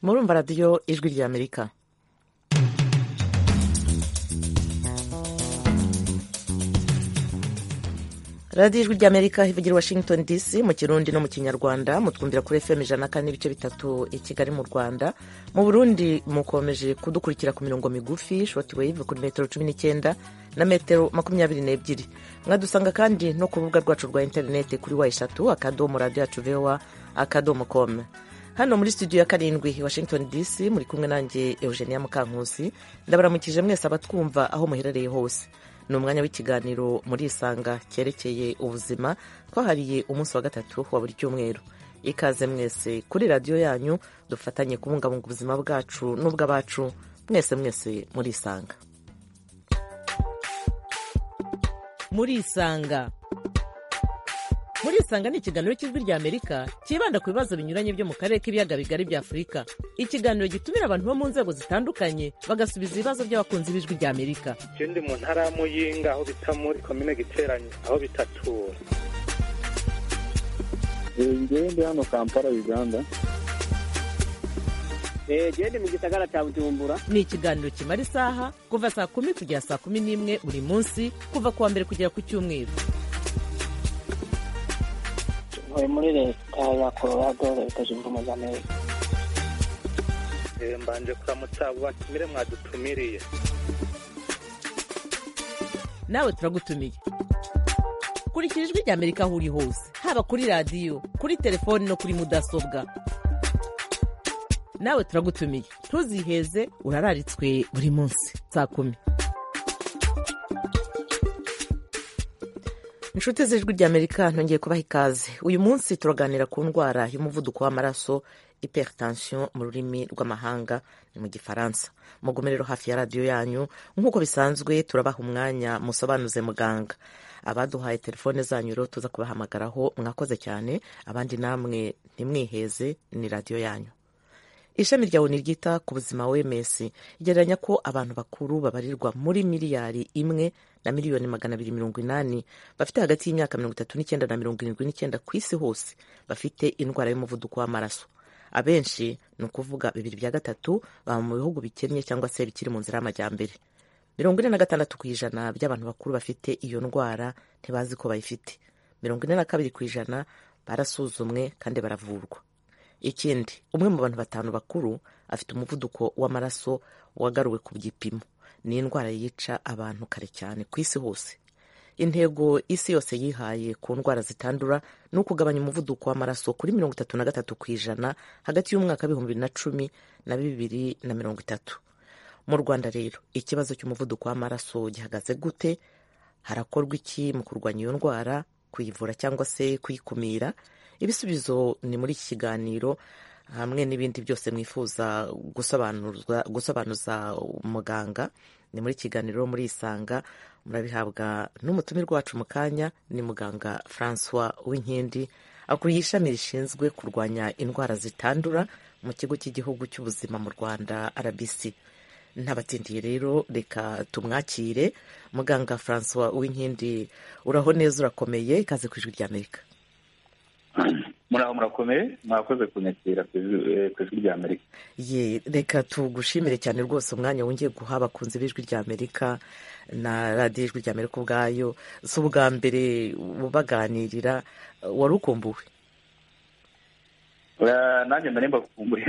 kumva radiyo ijwi rya amerika radiyo ijwi rya amerika ivugira washington dc mu kirundi no mu kinyarwanda mutwumvira kuri fm ijana kane n'ibice bitatu i kigali mu rwanda mu burundi mukomeje kudukurikira ku mirongo migufi shotiwave kuri metero cumi n'icyenda na metero makumyabiri n'ebyiri mwadusanga kandi no ku rubuga rwacu rwa interineti kuri wa eshatu akadomo radiyo yacu vowa akadomo komu hano muri studio ya karindwi washington dc muri kumwe nanjye eugenia mukankusi ndabaramukije mwese abatwumva aho muherereye hose ni umwanya w'ikiganiro muri isanga cyerekeye ubuzima twahariye umunsi wa gatatu wa buri cyumweru ikaze mwese kuri radiyo yanyu dufatanye kubungabunga ubuzima bwacu n'ubw'abacu mwese mwese muri isanga muri isanga muri isanga ni ikiganiro cy'ijwi rya amerika cyibanda ku bibazo binyuranye byo mu karere k'ibiyaga bigari bya afurika ikiganiro gitumira abantu bo mu nzego zitandukanye bagasubiza ibibazo by'abakunzi b'ijwi rya amerika icyo ndi mu ntara ya muyinga aho bita muri komine giteranye aho bitatura ngewe ndi hano kampala uganda gende mu gisagara cya bujumbura ni ikiganiro kimara isaha kuva saa kumi kugera saa kumi n'imwe buri munsi kuva ku wa mbere kugera ku cyumweru ntuye muri leta ya colorado leta zunze ubumwe za amerika mbanje kuramutsa abo batumire mwadutumiriye nawe turagutumiye kurikira ijwi rya amerika aho uri hose haba kuri radiyo kuri telefoni no kuri mudasobwa nawe turagutumiye ntuziheze urararitswe buri munsi saa kumi inshuti z'ijwi ry'amerika ntongeye kubaha ikaze uyu munsi turaganira ku ndwara y'umuvuduko w'amaraso hypertension mu rurimi rw'amahanga ni mu gifaransa mugomerero hafi ya radiyo yanyu nk'uko bisanzwe turabaha umwanya musobanuze muganga abaduhaye telefone zanyu rero tuza kubahamagaraho mwakoze cyane abandi namwe ntimwiheze ni radiyo yanyu ishami ryawe ntiryita ku buzima wms igereranya ko abantu bakuru babarirwa muri miliyari imwe na miliyoni magana abiri mirongo inani bafite hagati y'imyaka mirongo itatu n'icyenda na mirongo irindwi n'icyenda ku isi hose bafite indwara y'umuvuduko w'amaraso abenshi ni ukuvuga bibiri bya gatatu baba mu bihugu bikennye cyangwa se bikiri mu nzira y'amajyambere mirongo ine na gatandatu ku ijana by'abantu bakuru bafite iyo ndwara ntibazi ko bayifite mirongo ine na kabiri ku ijana barasuzumwe kandi baravurwa ikindi umwe mu bantu batanu bakuru afite umuvuduko w'amaraso wagaruwe ku gipimo ni indwara yica abantu kare cyane ku isi hose intego isi yose yihaye ku ndwara zitandura ni ukugabanya umuvuduko w'amaraso kuri mirongo itatu na gatatu ku ijana hagati y'umwaka w'ibihumbi bibiri na cumi na bibiri na mirongo itatu mu rwanda rero ikibazo cy'umuvuduko w'amaraso gihagaze gute harakorwa iki mu kurwanya iyo ndwara kuyivura cyangwa se kuyikumira ibisubizo ni muri iki kiganiro hamwe n'ibindi byose mwifuza gusobanuza muganga ni muri kiganiro muri isanga murabihabwa n'umutumirwa wacu mu kanya ni muganga francois w'inkindi akuriye ishami rishinzwe kurwanya indwara zitandura mu kigo cy'igihugu cy'ubuzima mu rwanda rbc ntabatsindiye rero reka tumwakire muganga francois w'inkindi uraho neza urakomeye ikaze ku ijwi ry'amerika muraho murakomeye mwakoze kunyakira ku ijwi rya amerika ye reka tugushimire cyane rwose umwanya wongeye guha abakunzi b'ijwi rya amerika na radiyo ijwi rya amerika ubwayo si ubwa mbere ubaganirira wari ukumbuwe nanjye mba nimba kumbuye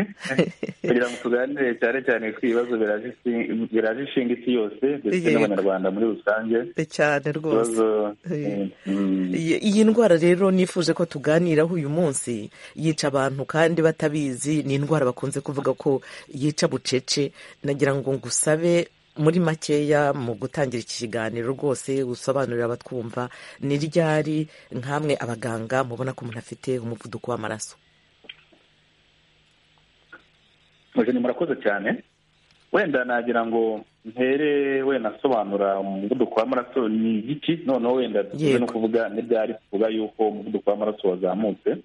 kugira ngo tuganire cyane cyane ku ibibazo biraje ishinga isi yose ndetse n'abanyarwanda muri rusange cyane rwose iyi ndwara rero nifuje ko tuganiraho uyu munsi yica abantu kandi batabizi ni indwara bakunze kuvuga ko yica bucece nagira ngo ngusabe muri makeya mu gutangira iki kiganiro rwose gusobanurira abatwumva ni ryari nk'amwe abaganga mubona ko umuntu afite umuvuduko w'amaraso ni murakoze cyane wenda nagira ngo mpere wenda asobanura umuvuduko w'amaraso ni igiki noneho wenda dukunze no kuvuga n'ibyari tuvuga yuko umuvuduko w'amaraso wazamutse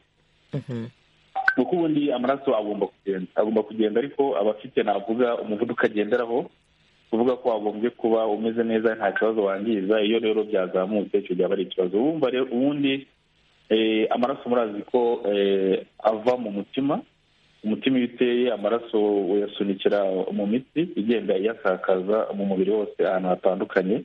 kuko ubundi amaraso agomba kugenda agomba kugenda ariko aba afite navuga umuvuduko agenderaho tuvuga ko wagombye kuba umeze neza nta kibazo wangiza iyo rero byazamutse icyo byaba ari ikibazo ubundi amaraso murazi ko ava mu mutima umutima iyo uteye amaraso uyasunikira mu mitsi igenda iyasakaza mu mubiri wose ahantu hatandukanye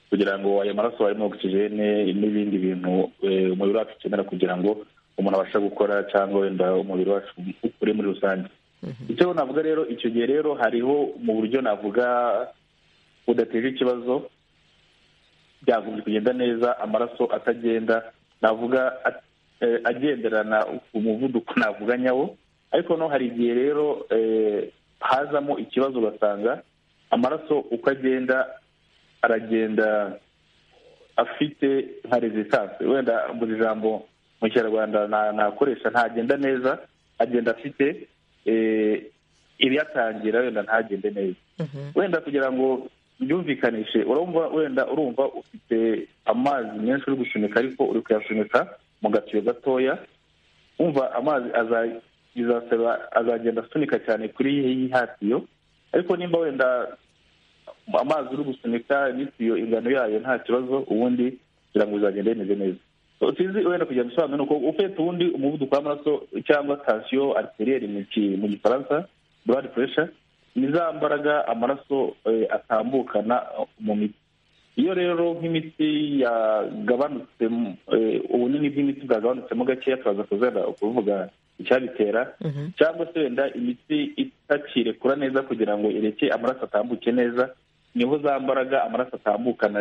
kugira ngo ayo maraso harimo ogisijene n'ibindi bintu umubiri wacu ukenera kugira ngo umuntu abashe gukora cyangwa wenda umubiri wacu uri muri rusange icyo navuga rero icyo gihe rero hariho mu buryo navuga budateje ikibazo byagombye kugenda neza amaraso atagenda navuga agenderana umuvuduko navuga nyawo ariko no hari igihe rero hazamo ikibazo ugasanga amaraso uko agenda aragenda afite nka rezistanse wenda buri jambo mu kinyarwanda nakoresha ntagenda neza agenda afite ibiyatangira wenda ntagende neza wenda kugira ngo byumvikanishe urumva wenda urumva ufite amazi menshi uri gusunika ariko uri kuyasunika mu gatiyo gatoya wumva amazi bizasaba azagenda asunika cyane kuri iyi hatiyo ariko nimba wenda amazi uri gusunika n'itiyo ingano yayo nta kibazo ubundi kugira ngo bizagende bimeze neza tuzi wenda kugira ngo usobanure uko ufite ubundi umuvuduko w'amaraso cyangwa tansiyo ariteriere mu gifaransa blood pressure ni za mbaraga amaraso atambukana mu mitsi iyo rero nk'imitsi yagabanutse ubunini bw'imitsi bwagabanutsemo gakeya turaza kuzenda kuvuga icyabitera cyangwa se wenda imitsi itakirekura neza kugira ngo ireke amaraso atambuke neza niho za mbaraga amaraso atambukana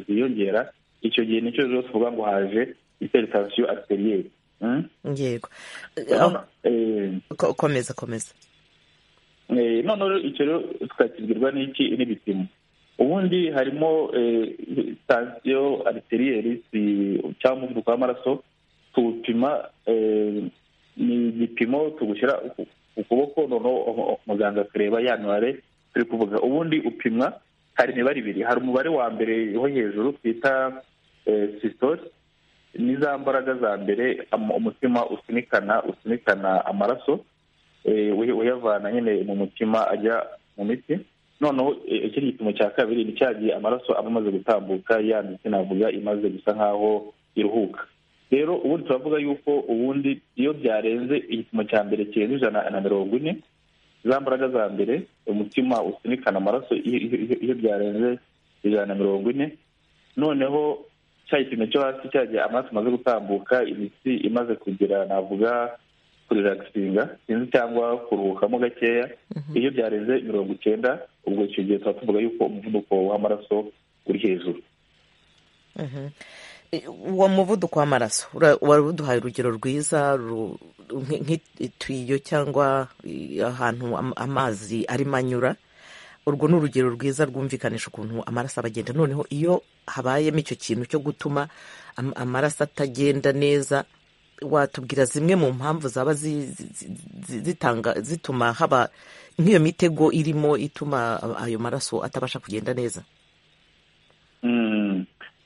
ziyongera icyo gihe nicyo rero tuvuga ngo haje iteritasiyo ariteriere yego komeza komeza noneho icyo rero tukakibwirwa n'iki n'ibipimo ubundi harimo sitasiyo ariterieri cyangwa umuvuduko w'amaraso tuwupima ni igipimo tugushyira ku kuboko noneho muganga akareba ya mibare turi kuvuga ubundi upimwa hari imibare ibiri hari umubare wa mbere wo hejuru twita sisitori ni za mbaraga za mbere umutima usunikana usunikana amaraso uyavana nyine mu mutima ajya mu mitsi noneho iki gipimo cya kabiri ni cya gihe amaraso aba amaze gutambuka ya mitsi navuga imaze gusa nk'aho iruhuka rero ubundi turavuga yuko ubundi iyo byarenze igipimo cya mbere kirenze ijana na mirongo ine za mbaraga za mbere umutima usunikana amaraso iyo byarenze ijana na mirongo ine noneho cya gipimo cyo hasi cyagiye amaraso amaze gutambuka imitsi imaze kugira navuga kuriragisinga sinzi cyangwa kuruhukamo gakeya iyo byarenze mirongo icyenda ubwo icyo gihe tuba tuvuga yuko umuvuduko w'amaraso uri hejuru uwo muvuduko w'amaraso wari uduhaye urugero rwiza nk'ituyo cyangwa ahantu amazi arimo anyura urwo ni urugero rwiza rwumvikanisha ukuntu amaraso aba agenda noneho iyo habayemo icyo kintu cyo gutuma amaraso atagenda neza watubwira zimwe mu mpamvu zaba zitanga zituma haba nk'iyo mitego irimo ituma ayo maraso atabasha kugenda neza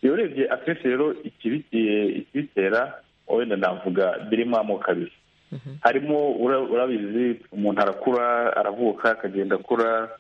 iyo urebye akenshi rero ikibitera wenda navuga birimo amoko abiri harimo urabizi umuntu arakura aravuka akagenda akura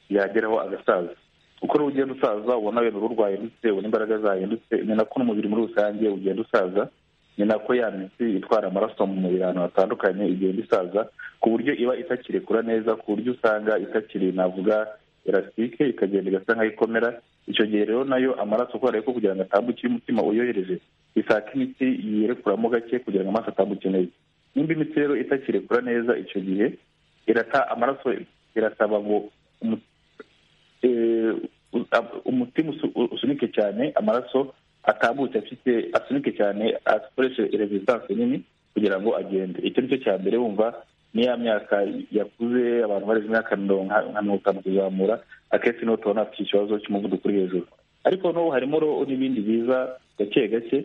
yageraho agasaza uko ugenda usaza ubona wenda uruhu rwahindutse ubona imbaraga zahindutse ni nako n'umubiri muri rusange ugenda usaza ni nako ya mitsi itwara amaraso mu mubiri ahantu hatandukanye igenda isaza ku buryo iba itakirekura neza ku buryo usanga itakiri navuga elasitike ikagenda igasa nkaho ikomera icyo gihe rero nayo amaraso kubera ko kugira ngo atambukire umutima uyohereje isaka imitsi yerekuramo gake kugira ngo amaraso atambuke neza nimba imitsi rero itakirekura neza icyo gihe irata amaraso irasaba ngo umutima usunike cyane amaraso atambutse afite asunike cyane akoreshe rezistanse nini kugira ngo agende icyo ni cyo cya mbere wumva niya myaka yakuze abantu bareze imyaka nka mirongo itanu kuzamura akenshi niho tubona afite ikibazo cy'umuvuduko uri hejuru ariko n'ubu harimo n'ibindi biza gake gake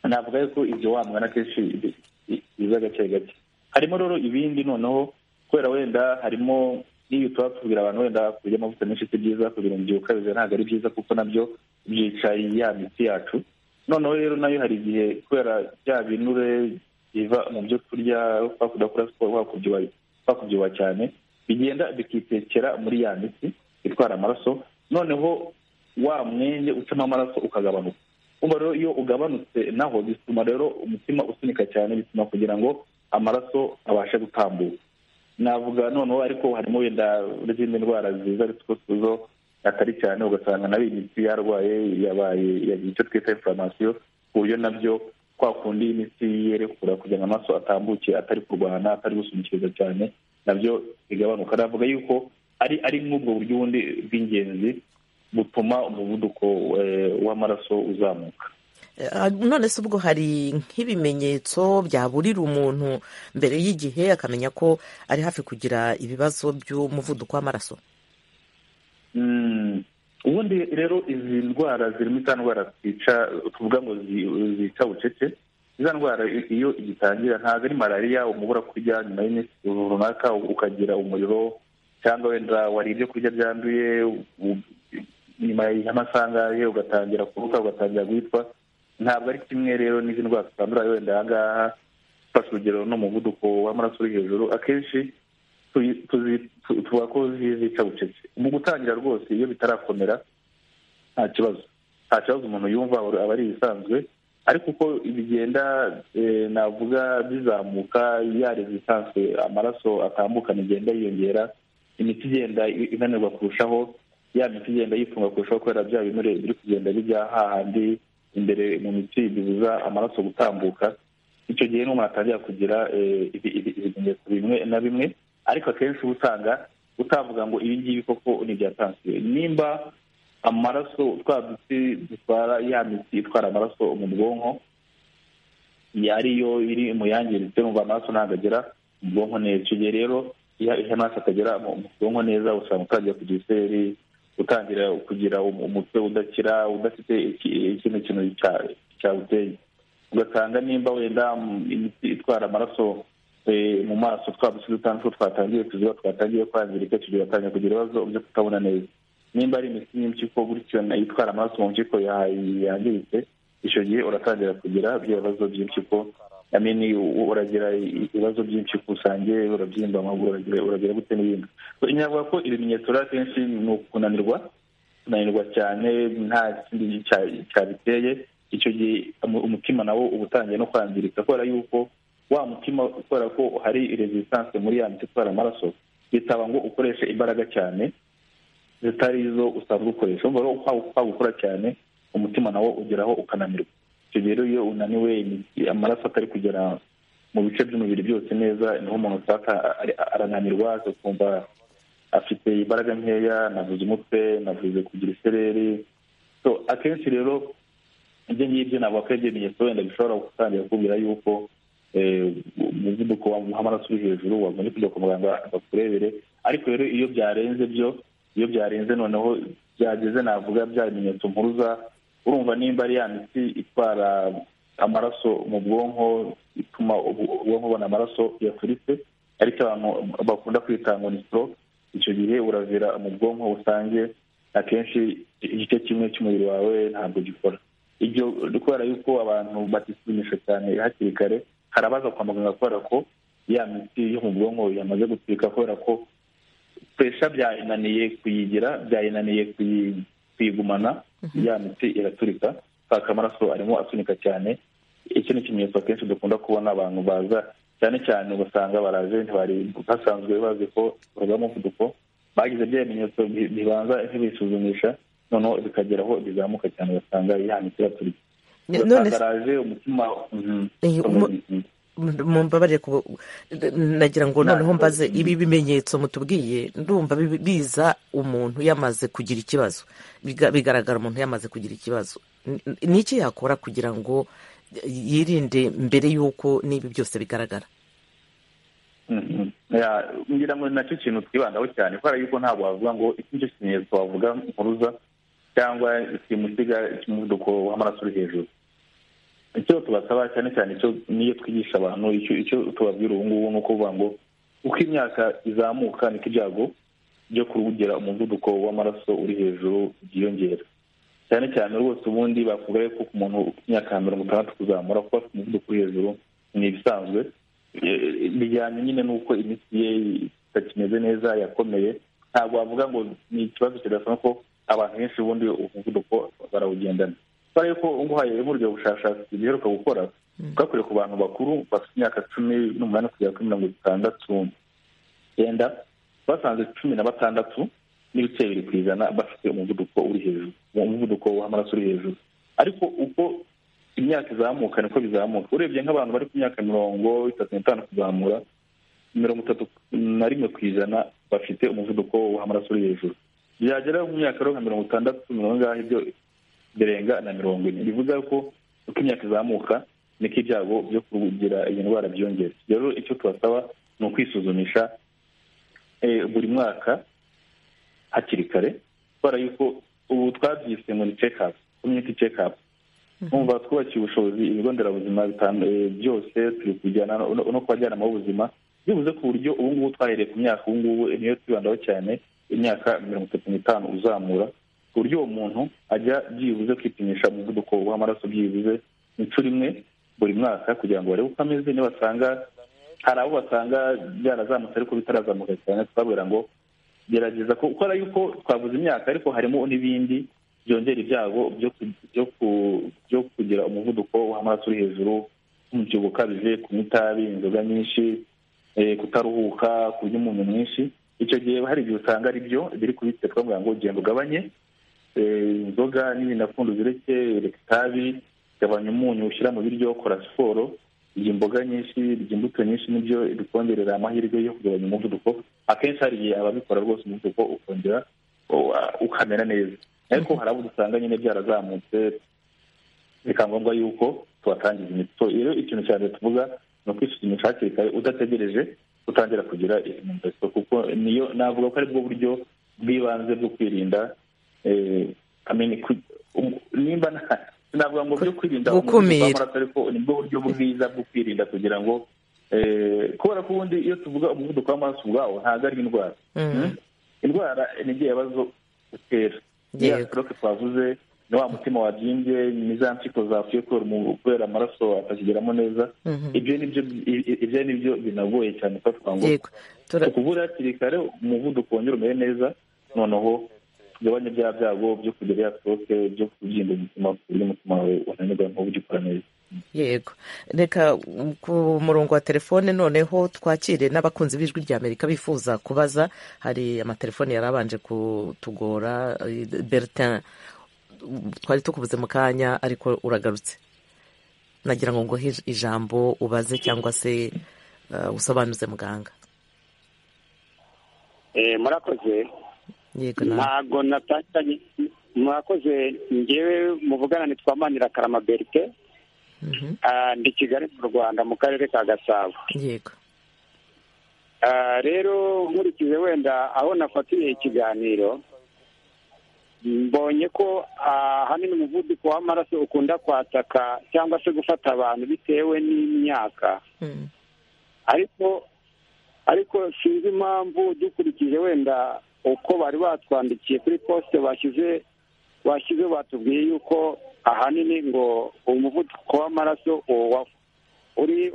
navuga ko ibyo wamwana akenshi biza gake gake harimo rero ibindi noneho kubera wenda harimo n'iyo tuba tubwira abantu wenda kurya amavuta menshi si byiza kugira umubyibuho ukabije ntabwo ari byiza kuko nabyo byica ya mitsi yacu noneho rero nayo hari igihe kubera bya binure biva mu byo kurya kudakora siporo wakubyibuha cyane bigenda bikitekera muri ya mitsi itwara amaraso noneho wa mwenge ucamo amaraso ukagabanuka rero iyo ugabanutse naho bituma rero umutima usunika cyane bituma kugira ngo amaraso abashe gutambuka navuga noneho ariko harimo wenda n'izindi ndwara ziza zo atari cyane ugasanga nabi imitsi yarwaye yabaye yagiye icyo twita inflammation ku buryo nabyo kwa kundi imitsi yerekura kugira ngo amaraso atambuke atari kurwana atari gusunikiriza cyane nabyo bigabanuka navuga yuko ari ari nk'ubwo buryo bundi bw'ingenzi butuma umuvuduko w'amaraso uzamuka none se ubwo hari nk'ibimenyetso byaburira umuntu mbere y'igihe akamenya ko ari hafi kugira ibibazo by'umuvuduko w'amaraso ubundi rero izi ndwara zirimo iza ndwara twica tuvuga ngo zica bucece iza ndwara iyo igitangira ntabwo ari malariya umubura kurya nyuma y'iminsi runaka ukagira umuriro cyangwa wenda wari ibyo kurya byanduye nyuma y'amasaha angahe ugatangira kuruka ugatangira guhitwa ntabwo ari kimwe rero n'izi ndwara zitandura wenda aha ngaha ufashe urugero n'umuvuduko w'amaraso uri hejuru akenshi tuba ko zica bucece mu gutangira rwose iyo bitarakomera nta kibazo nta kibazo umuntu yumva aba ari ibisanzwe ariko uko bigenda navuga bizamuka yari ibisanzwe amaraso atambukana igenda yiyongera imiti igenda inanirwa kurushaho ya miti igenda yifunga kurushaho kubera bya binure biri kugenda bijya hahandi imbere mu mitsi bibuza amaraso gutambuka icyo gihe n'umuntu atangira kugira ibimenyetso bimwe na bimwe ariko akenshi uba usanga utavuga ngo ibi ngibi koko ni ibya tansiyo nimba amaraso twa dutsi dutwara ya mitsi itwara amaraso mu bwonko ariyo iri mu yangiritse numva amaraso ntabwo agera mu bwonko neza icyo gihe rero iyo amaraso atagera mu bwonko neza usanga utangiye kugira iseri gutangira kugira umutwe udakira udafite ikindi kintu cyawuteye ugasanga nimba wenda imiti itwara amaraso mu maso twabuze dutandatu twatangiye kuziba twatangiye kwangirika tugatangira kugira ibibazo byo kutabona neza nimba ari imiti y'impyiko gutyo itwara amaraso mu mpyiko yangiritse icyo gihe uratangira kugira ibyo bibazo by'impyiko amini uragira ibibazo byinshi kusange urabyimba amaguru uragira gute n'ibindi nyavuga ko ibimenyetso rero akenshi ni ukunanirwa kunanirwa cyane nta kindi cyabiteye icyo gihe umutima nawo uba utangiye no kwangirika kubera yuko wa mutima kubera ko hari resistance muri ya miti itwara amaraso bitaba ngo ukoreshe imbaraga cyane zitari izo usanzwe ukoresha urumva rero kwaba ukora cyane umutima nawo ugeraho ukananirwa icyo gihe rero iyo unaniwe amaraso atari kugera mu bice by'umubiri byose neza niho umuntu usanga arananirwa akumva afite imbaraga nkeya navuze umutwe navuze kugira isereri akenshi rero ibyo ngibyo ntabwo ko ibimenyetso wenda bishobora gutangira kubwira yuko umuvuduko w'amaraso uri hejuru wagombye kujya kwa muganga bakurebere ariko rero iyo byarenze byo iyo byarenze noneho byageze navuga bya bimenyetso mpuruza urumva nimba ari ya miti itwara amaraso mu bwonko ituma ubwonko bubona amaraso yaturitse ariko abantu bakunda kwita ngo ni sitoroke icyo gihe uravira mu bwonko busange akenshi igice kimwe cy'umubiri wawe ntabwo gikora ibyo kubera yuko abantu batisuzumisha cyane hakiri kare harabaza kwa muganga kubera ko ya miti yo mu bwonko yamaze gutwika kubera ko pesha byayinaniye kuyigira byayinaniye kuyigumana ya miti iraturika usanga amaraso arimo asunika cyane iki ni ikimenyetso akenshi dukunda kubona abantu baza cyane cyane ugasanga barajenti bari basanzwe bazi ko urwaye umuvuduko bagize bya bimenyetso bibanza ntibisuzumisha noneho bikageraho bizamuka cyane ugasanga ya miti iraturika ugasanga araje umutima mumbabarire nagira ngo noneho mbaze ibi bimenyetso mutubwiye ndumva biza umuntu yamaze kugira ikibazo bigaragara umuntu yamaze kugira ikibazo ni iki yakora kugira ngo yirinde mbere y'uko n'ibi byose bigaragara ngira ngo ni nacyo kintu twibandaho cyane kubera yuko ntabwo wavuga ngo iki nicyo kimenyetso wavuga mpuruza cyangwa kimusiga cy'umuvuduko w'amaraso uri hejuru icyo tubasaba cyane cyane icyo niyo twigisha abantu icyo tubabwira ubu ngubu ni ukuvuga ngo uko imyaka izamuka niko ibyago byo kuwugira umuvuduko w'amaraso uri hejuru byiyongera cyane cyane rwose ubundi bavuga ko ku muntu imyaka mirongo itandatu kuzamura kuba afite umuvuduko uri hejuru ni ibisanzwe bijyanye nyine n'uko imitsi ye itakimeze neza yakomeye ntabwo wavuga ngo ni ikibazo kidasanzwe ko abantu benshi ubundi umuvuduko barawugendana kubera yuko nguhaye uburyo bushakashatsi biheruka gukora bwakorewe ku bantu bakuru bafite imyaka cumi n'umunani kugera kuri mirongo itandatu icyenda basanze cumi na batandatu n'ibice bibiri ku ijana bafite umuvuduko uri hejuru umuvuduko w'amaraso uri hejuru ariko uko imyaka izamuka niko bizamuka urebye nk'abantu bari ku myaka mirongo itatu n'itanu kuzamura mirongo itatu na rimwe ku ijana bafite umuvuduko w'amaraso uri hejuru byagera mu myaka nka mirongo itandatu mirongo ingahe byo birenga na mirongo ine bivuga ko uko imyaka izamuka niko ibyago byo kugira iyi ndwara byongera rero icyo tubasaba ni ukwisuzumisha buri mwaka hakiri kare kubera yuko ubu twabyise ngo ni cekapu komyuniti cekapu twumva twubakiye ubushobozi ibigo nderabuzima byose turi kujyana no kubajyanama b'ubuzima bivuze ku buryo ubu ngubu twahereye ku myaka ubu ngubu niyo twibandaho cyane imyaka mirongo itatu n'itanu uzamura ku buryo uwo muntu ajya byibuze kwipimisha umuvuduko w'amaraso byibuze inshuro imwe buri mwaka kugira ngo barebe uko ameze niba basanga hari abo basanga byarazamutse ariko bitarazamuka cyane twabwira ngo gerageza ko ukora yuko twavuze imyaka ariko harimo n'ibindi byongera ibyago byo kugira umuvuduko w'amaraso uri hejuru nk'umubyibuho ukabije kunywa itabi inzoga nyinshi kutaruhuka kurya umuntu mwinshi icyo gihe hari igihe usanga ari byo biri kubitse twavuga ngo genda ugabanye inzoga n'ibindi apfundo uzireke reka itabi gabanya umunyu ushyira mu biryo kora siporo irya imboga nyinshi irya imbuto nyinshi nibyo bikongerera amahirwe yo kugabanya umuvuduko akenshi hari igihe ababikora rwose umuvuduko ukongera ukamera neza ariko hari abo dusanga nyine byarazamutse bikaba ngombwa yuko tubatangiza imiti so rero ikintu cya mbere tuvuga ni ukwisuzumisha hakiri kare udategereje utangira kugira izi mumaro kuko niyo navuga ko aribwo buryo bw'ibanze bwo kwirinda nimba navuga ngo byo kwirinda w'amaraso ariko nibwo buryo bwiza bwo kwirinda kugira ngo kubera ko ubundi iyo tuvuga umuvuduko w'amaraso ubwawo ntabwo ari indwara indwara ni igihe yabazo utera ya stroke twavuze ni wa mutima wabyimbye ni za mpyiko zapfuye kubera amaraso atakigeramo neza ibyo ibyo ni byo binagoye cyane ufatwa ngo tukuvura hakiri kare umuvuduko wongera umere neza noneho tugabanye bya byago byo kugira ya stroke byo kubyimba umutima ku buryo umutima wawe unanirwa ntugikora neza yego reka ku murongo wa telefone noneho twakire n'abakunzi b'ijwi rya amerika bifuza kubaza hari amatelefone yari abanje kutugora bertin twari tukubuze mu kanya ariko uragarutse nagira ngo nguhe ijambo ubaze cyangwa se usobanuze muganga murakoze ntabwo natanganye murakoze ngewe muvugana nitwamanira karama berite ndi kigali mu rwanda mu karere ka gasabo yego rero nkurikije wenda aho nafatiye ikiganiro mbonye ko ahanini umuvuduko w'amaraso ukunda kwataka cyangwa se gufata abantu bitewe n'imyaka ariko ariko sinzi impamvu dukurikije wenda uko bari batwandikiye kuri posite bashyize bashyize batubwiye yuko ahanini ngo umuvuduko w'amaraso uri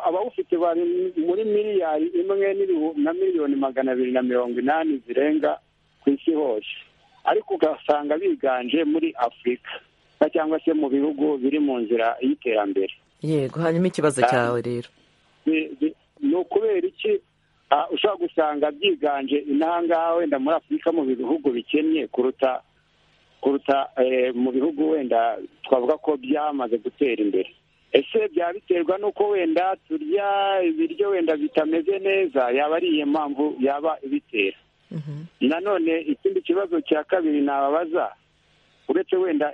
abawufite bari muri miliyari imwe na miliyoni magana abiri na mirongo inani zirenga ku isi hose ariko ugasanga biganje muri afurika cyangwa se mu bihugu biri mu nzira y'iterambere yego hanyuma ikibazo cyawe rero ni ukubera iki ushobora gusanga byiganje inahangaha wenda muri afurika mu bihugu bikennye kuruta kuruta mu bihugu wenda twavuga ko byamaze gutera imbere ese byaba biterwa n'uko wenda turya ibiryo wenda bitameze neza yaba ari iyo mpamvu yaba ibitera nanone ikindi kibazo cya kabiri nababaza uretse wenda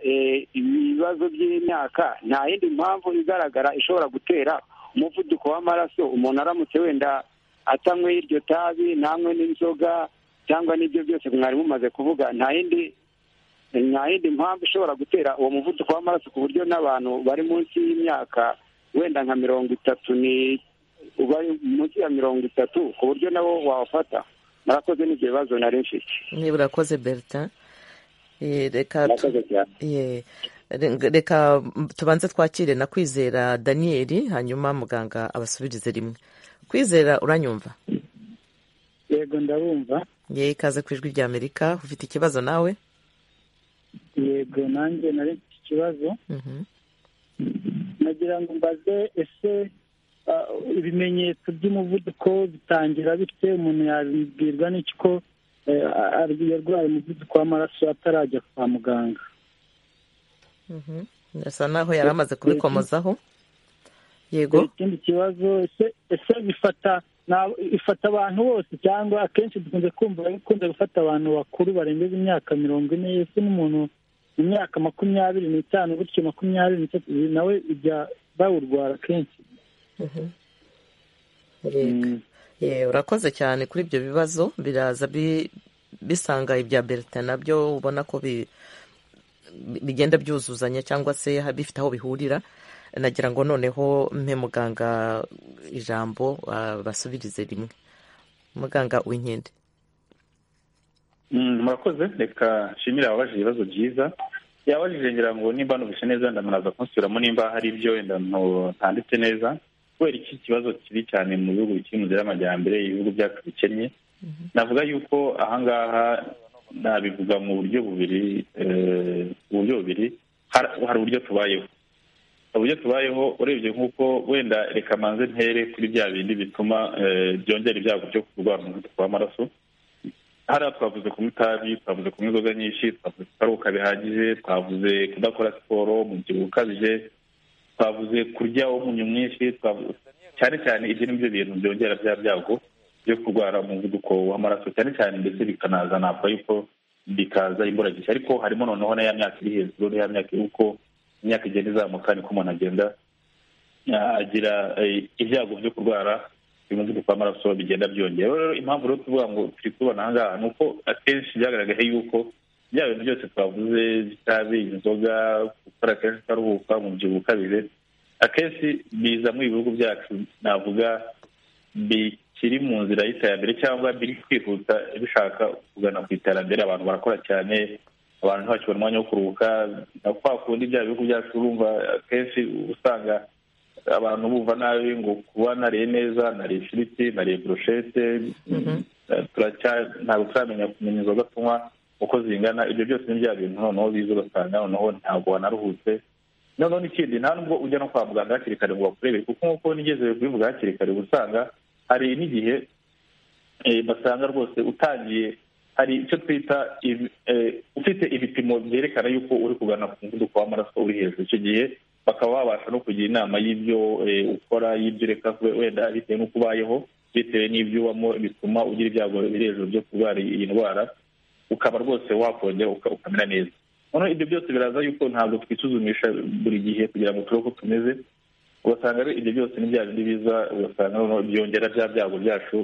ibibazo by'imyaka nta yindi mpamvu igaragara ishobora gutera umuvuduko w'amaraso umuntu aramutse wenda atanyweye iryo tabi ntanywe n'inzoga cyangwa n'ibyo byose mwari mumaze kuvuga nta yindi nta yindi mpamvu ishobora gutera uwo muvuduko w'amaraso ku buryo n'abantu bari munsi y'imyaka wenda nka mirongo itatu ni bari munsi ya mirongo itatu ku buryo nabo wawufata murakoze n'ibyo bibazo nari mfite niba urakoze bertin reka reka tubanze twakire na kwizera daniyeli hanyuma muganga abasubirize rimwe kwizera uranyumva yego ndabumva yewe ikaze ku ijwi ry'amerika ufite ikibazo nawe yego nanjye nari mfite ikibazo nagira ngo mbaze ese ibimenyetso by'umuvuduko bitangira bite umuntu yabibwirwa n'iki ko yarwaye umuvuduko w'amaraso atarajya kwa muganga birasa naho yari amaze kubikomozaho yego ikindi kibazo ese bifata ifata abantu bose cyangwa akenshi dukunze kumva ikunda gufata abantu bakuru barengeje imyaka mirongo ine ese n'umuntu mu myaka makumyabiri n'itanu gutyo makumyabiri n'itatu nawe ijya bawurwara kenshi urakoze cyane kuri ibyo bibazo biraza bisanga ibya berita nabyo ubona ko bigenda byuzuzanya cyangwa se bifite aho bihurira nagira ngo noneho mpe muganga ijambo basubirize rimwe muganga w'inkende murakoze reka nshimire ababaje ibibazo byiza yabajije ngira ngo nimba nubise neza ndamuraza kunsubiramo nimba hari ibyo wenda ntanditse neza kubera iki kibazo kibi cyane mu bihugu bikiri mu nzira y'amajyambere ibihugu byacu bikennye navuga yuko ahangaha nabivuga mu buryo bubiri mu buryo bubiri hari uburyo tubayeho uburyo tubayeho urebye nk'uko wenda reka manze ntere kuri bya bindi bituma byongera ibyago byo kurwara umuvuduko w'amaraso hariya twavuze kunywa itabi twavuze kunywa inzoga nyinshi twavuze kutaruhuka bihagije twavuze kudakora siporo umubyibuho ukabije twavuze kurya umunyu mwinshi cyane cyane ibyo ni byo bintu byongera bya byago byo kurwara umuvuduko w'amaraso cyane cyane ndetse bikanaza ntabwo yuko bikaza imburagihe ariko harimo noneho na ya myaka iri hejuru na ya myaka uko imyaka igenda izamuka niko umuntu agenda agira ibyago byo kurwara umuvuduko w'amaraso bigenda byongera rero impamvu rero tuvuga ngo turi kubibona aha ngaha ni uko akenshi byagaragaye yuko bya bintu byose twavuze itabi inzoga gukora kenshi utaruhuka umubyibuho ukabije akenshi biza muri ibihugu byacu navuga bikiri mu nzira y'iterambere cyangwa biri kwihuta bishaka kugana ku iterambere abantu barakora cyane abantu ntibakibona umwanya wo kuruhuka kwa kundi bya bihugu byacu urumva akenshi usanga abantu bumva nabi ngo kuba nariye neza nariye ifiriti nariye burushete ntabwo turamenya kumenya inzoga tunywa uko zingana ibyo byose ni bya bintu noneho biza ugasanga noneho ntabwo wanaruhutse noneho n'ikindi nta nubwo ujya no kwa muganga hakiri kare ngo bakurebere kuko nk'uko nigeze kubivuga hakiri kare usanga hari n'igihe basanga rwose utangiye hari icyo twita ufite ibipimo byerekana yuko uri kugana ku muvuduko w'amaraso uri hejuru icyo gihe bakaba babasha no kugira inama y'ibyo ukora y'ibyo ureka wenda bitewe n'uko ubayeho bitewe n'ibyo ubamo bituma ugira ibyago biri hejuru byo kurwara iyi ndwara ukaba rwose wakongera ukamera neza noneho ibyo byose biraza yuko ntabwo twisuzumisha buri gihe kugira ngo turebe uko tumeze ugasanga rero ibyo byose ni bya bindi biza ugasanga byongera bya byago byacu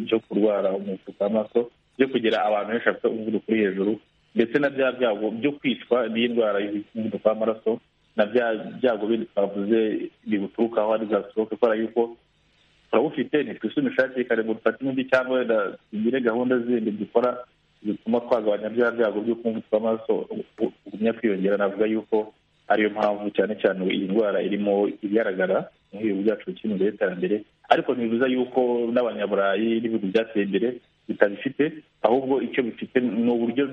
byo kurwara umuvuduko w'amaraso byo kugira abantu benshi bafite umuvuduko uri hejuru ndetse na bya byago byo kwicwa n'indwara y'umuvuduko w'amaraso na bya byago bindi twavuze biguturukaho ari zaturuka kubera yuko turawufite ntitwisumishe hakiri kare ngo dufate imiti cyangwa wenda tugire gahunda zindi dukora zituma twagabanya bya byago by'uko umuvuduko w'amaraso ugumya kwiyongera navuga yuko ariyo mpamvu cyane cyane iyi ndwara irimo igaragara mu bihugu byacu bikiri mu iterambere ariko ntibibuza yuko n'abanyaburayi n'ibihugu byateye imbere bitabifite ahubwo icyo bifite ni uburyo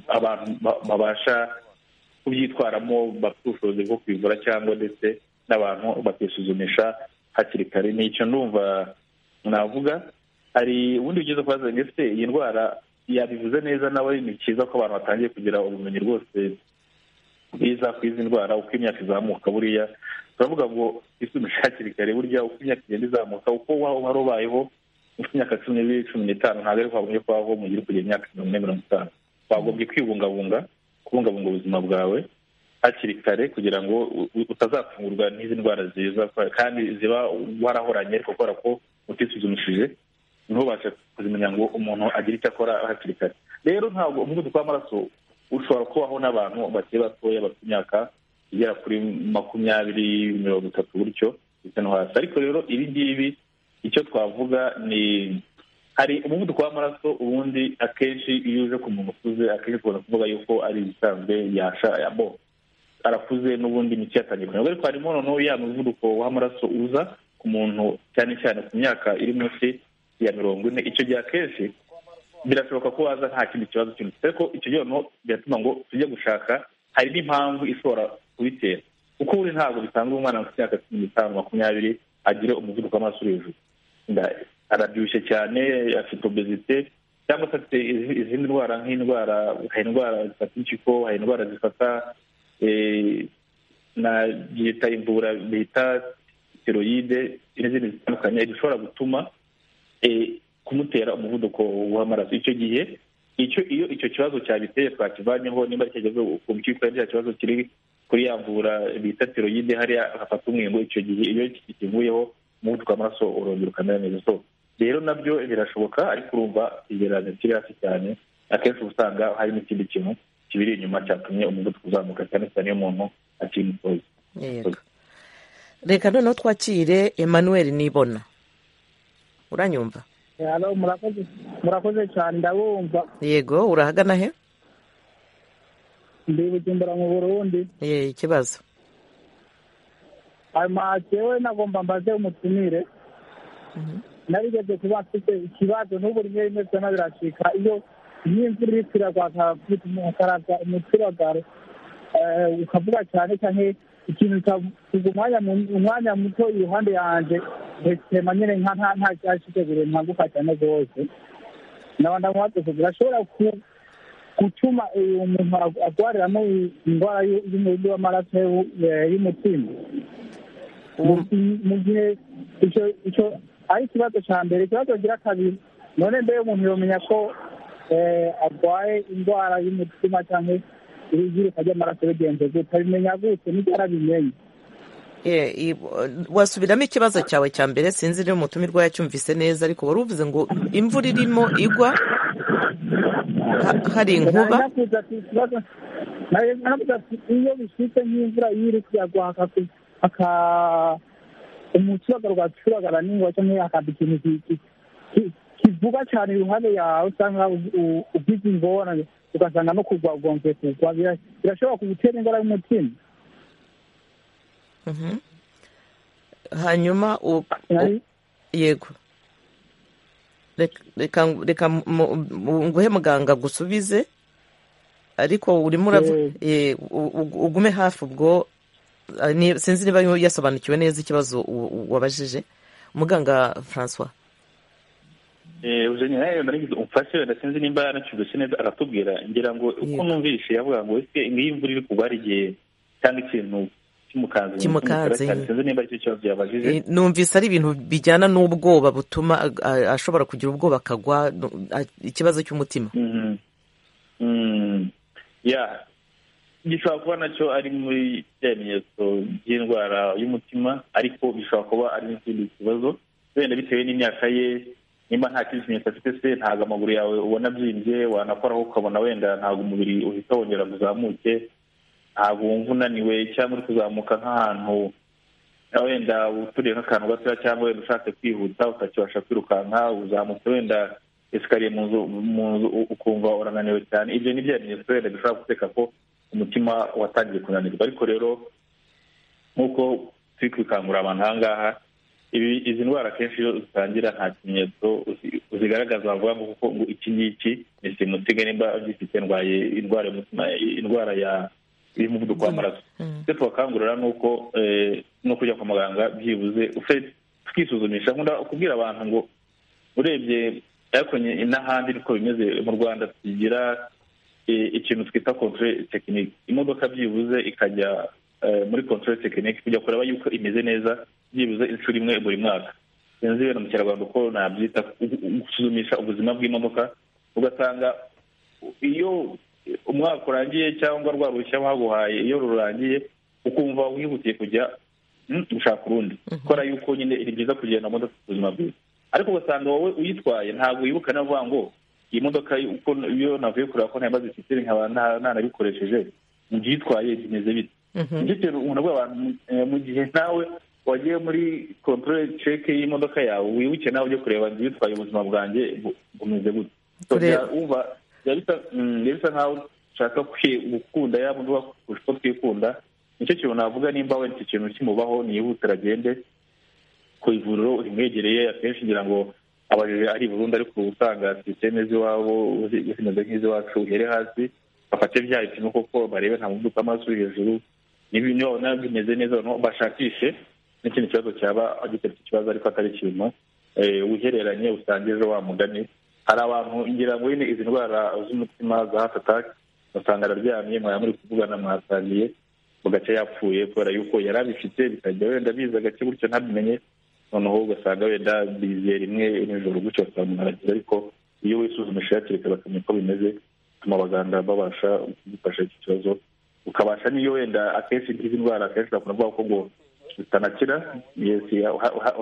abantu babasha kubyitwaramo bafite ubushobozi bwo kwivura cyangwa ndetse n'abantu bakisuzumisha hakiri kare ni icyo ndumva navuga hari ubundi bugeze kwa ese iyi ndwara yabivuze neza nawe ni cyiza ko abantu batangiye kugira ubumenyi rwose bwiza ku izi ndwara uko imyaka izamuka buriya turavuga ngo isumishe hakiri kare burya uko imyaka igenda izamuka uko wari ubayeho ufite imyaka cumi n'ibiri cumi n'itanu ntabwo ari kwagombye kubaho mu gihe kugira imyaka mirongo ine mirongo itanu wagombye kwibungabunga kubungabunga ubuzima bwawe hakiri kare kugira ngo utazatungurwa n'izi ndwara ziza kandi ziba warahoranye ariko kubera ko utisuzumishije ntubashe kuzimenya ngo umuntu agire icyo akora hakiri kare rero ntabwo umuvuduko w'amaraso ushobora kubaho n'abantu bakiri batoya bafite imyaka igera kuri makumyabiri mirongo itatu gutyo ndetse no hasi ariko rero ibi ngibi icyo twavuga ni hari umuvuduko w'amaraso ubundi akenshi iyo uje ku muntu ukuze akenshi tugomba kuvuga yuko ari ibisanzwe yasha bo arakuze n'ubundi imiti yatangiye kunyurwa ariko harimo noneho ya muvuduko w'amaraso uza ku muntu cyane cyane ku myaka iri munsi ya mirongo ine icyo gihe akenshi birashoboka ko waza nta kindi kibazo cyose ariko icyo gihe noneho biratuma ngo tujye gushaka hari n'impamvu ishobora kubitera kuko uri ntabwo bisanzwe umwana mu myaka cumi n'itanu makumyabiri agira umuvuduko w'amaraso uri hejuru arabyibushye cyane afite obezite cyangwa se afite izindi ndwara nk'indwara hari indwara zifata impyiko hari indwara zifata na byita imvura bita steroide n'izindi zitandukanye zishobora gutuma kumutera umuvuduko w'amaraso icyo gihe icyo iyo icyo kibazo cyabiteye twakivanyeho nimba cyageze ku mpyiko cya kibazo kiri kuri ya mvura bita steroide hariya hafata umwingo icyo gihe iyo kikivuyeho umuvuduko w'amaraso urongera ukamera neza so rero nabyo birashoboka ariko urumva igereranya kiri hasi cyane akenshi uba usanga hari n'ikindi kintu kibiri inyuma cyatumye umuvuduko uzamuka cyane cyane iyo umuntu akiri mutoya reka noneho twakire emmanuel nibona uranyumva murakoze cyane ndabumva yego urahagana he ndi bujumbura mu burundi ikibazo amatewe nagomba mbaze umutumire narigeze kuba mfite ikibazo n'ubu rimwe rimwe byona biracika iyo nk'imvura iri kwiragwaza ukaraga umuturagaro ukavuga cyane cyane ikintu kikavuga umwanya muto iruhande yanjye hesitema nyine nka nta nta cyashyiteguriwe ntanguka cyane rwose naba ndamuhatse kugira ashobora gutuma uyu muntu agwariramo indwara y'umubiri w'amaraso y'umutima mu gihe icyo ari ikibazo cya mbere ikibazo gira kabiri none mbere umuntu yamenya ko arwaye indwara y'umutima cyangwa iyiruka ry'amaraso bigenze gute abimenya gute nibyo arabimenye wasubiramo ikibazo cyawe cya mbere sinzi niba umutumirwa yacyumvise neza ariko wari uvuze ngo imvura irimo igwa hari inkuba iyo bishyitse nk'imvura iyo iri kuyagwa umuturage rwacuragara n'ingwa cyangwa hakaba ikintu kivuga cyane iruhande yawe usanga ugize ingorane ugasanga no kugwa ugomvye kugwa birashobora kugutera indwara y'umutima hanyuma yego reka nguhe muganga gusubize ariko urimo ugume hafi ubwo sinzi niba yasobanukiwe neza ikibazo wabajije muganga francois eee nawe narigize umfashe wenda sinzi nimba yaracyumvise neza aratubwira ngira ngo uko numvise yavuga ngo ese ngiyi imvura iri kugwa ari igihe cyangwa ikintu kimukanze kimukanze sinzi nimba aricyo kibazo yabajije numvise ari ibintu bijyana n'ubwoba butuma ashobora kugira ubwoba akagwa ikibazo cy'umutima ya gishobora kuba nacyo ari muri bya bimenyetso by'indwara y'umutima ariko bishobora kuba ari n'ikindi kibazo wenda bitewe n'imyaka ye nimba nta kindi kimenyetso afite se ntabwo amaguru yawe ubona abyimbye wanakoraho ukabona wenda ntabwo umubiri uhita wongera uzamuke ntabwo wumva unaniwe cyangwa uri kuzamuka nk'ahantu wenda uturiye nk'akantu gatoya cyangwa wenda ushatse kwihuta utakibasha kwirukanka uzamutse wenda esikariye mu nzu ukumva urananiwe cyane ibyo ni bya bimenyetso wenda bishobora guteka ko umutima watangiye kunanirwa ariko rero nk'uko turi kwikangurira abantu aha ngaha izi ndwara akenshi iyo zitangira nta kimenyetso zigaragaza bavuga ngo kuko ngo iki ngiki ni simusiga nimba gifite ndwaye indwara y'umutima indwara ya y'umuvuduko w'amaraso ibyo tubakangurira ni uko no kujya kwa muganga byibuze twisuzumisha nkunda kubwira abantu ngo urebye ariko n'ahandi niko bimeze mu rwanda tugira ikintu twita kontorore tekinike imodoka byibuze ikajya muri kontorore tekinike kujya kureba yuko imeze neza byibuze inshuro imwe buri mwaka sinzi wenda mukerarwanda uko nabyita gusuzumisha ubuzima bw'imodoka ugasanga iyo umwaka urangiye cyangwa rwa ruhushya baguhaye iyo rurangiye ukumva wihutiye kujya gushaka urundi kubera yuko nyine ni byiza kugenda modoka ku buzima bwiza ariko ugasanga wowe uyitwaye ntabwo wibuka navuga ngo iyi modoka iyo navuye kureba ko ntabwo zifite nkaba ntanabikoresheje mu gihe uyitwaye bimeze bite nicyo kintu umuntu avuga abantu mu gihe nawe wagiye muri kontorore ceke y'imodoka yawe wibuke nawe ujye kureba ngo uyitwaye ubuzima bwanjye bumeze gute wumva bisa nkaho ushaka gukunda ya modoka kurusha uko twikunda nicyo kintu navuga nimba wenda icyo kintu kimubaho niyihute aragende ku ivuriro rimwegereye akenshi ngira ngo abajije ari burundu ariko usanga sisiteme z'iwabo zimeze nk'iz'iwacu uhere hasi bafate bya bipimo koko barebe nta muvuduko w'amaraso uri hejuru niba ibintu babona bimeze neza bashakishe n'ikindi kibazo cyaba giteretse ikibazo ariko atari ikintu wihereranye usanga ejo wa mugani hari abantu ngira ngo nyine izi ndwara z'umutima za hati atake ugasanga araryamye mwaba muri kuvugana mwasangiye mu gace yapfuye kubera yuko yari abifite bikajya wenda biza agace gutyo ntabimenye noneho ugasanga wenda biziye rimwe nijoro gutyo ugasanga umuntu aragira ariko iyo wisuzumishije hakiri kare bakamenya uko bimeze bituma abaganga babasha kugufasha iki kibazo ukabasha n'iyo wenda akenshi nk'izi ndwara akenshi bakunda kuvuga ko ngo zitanakira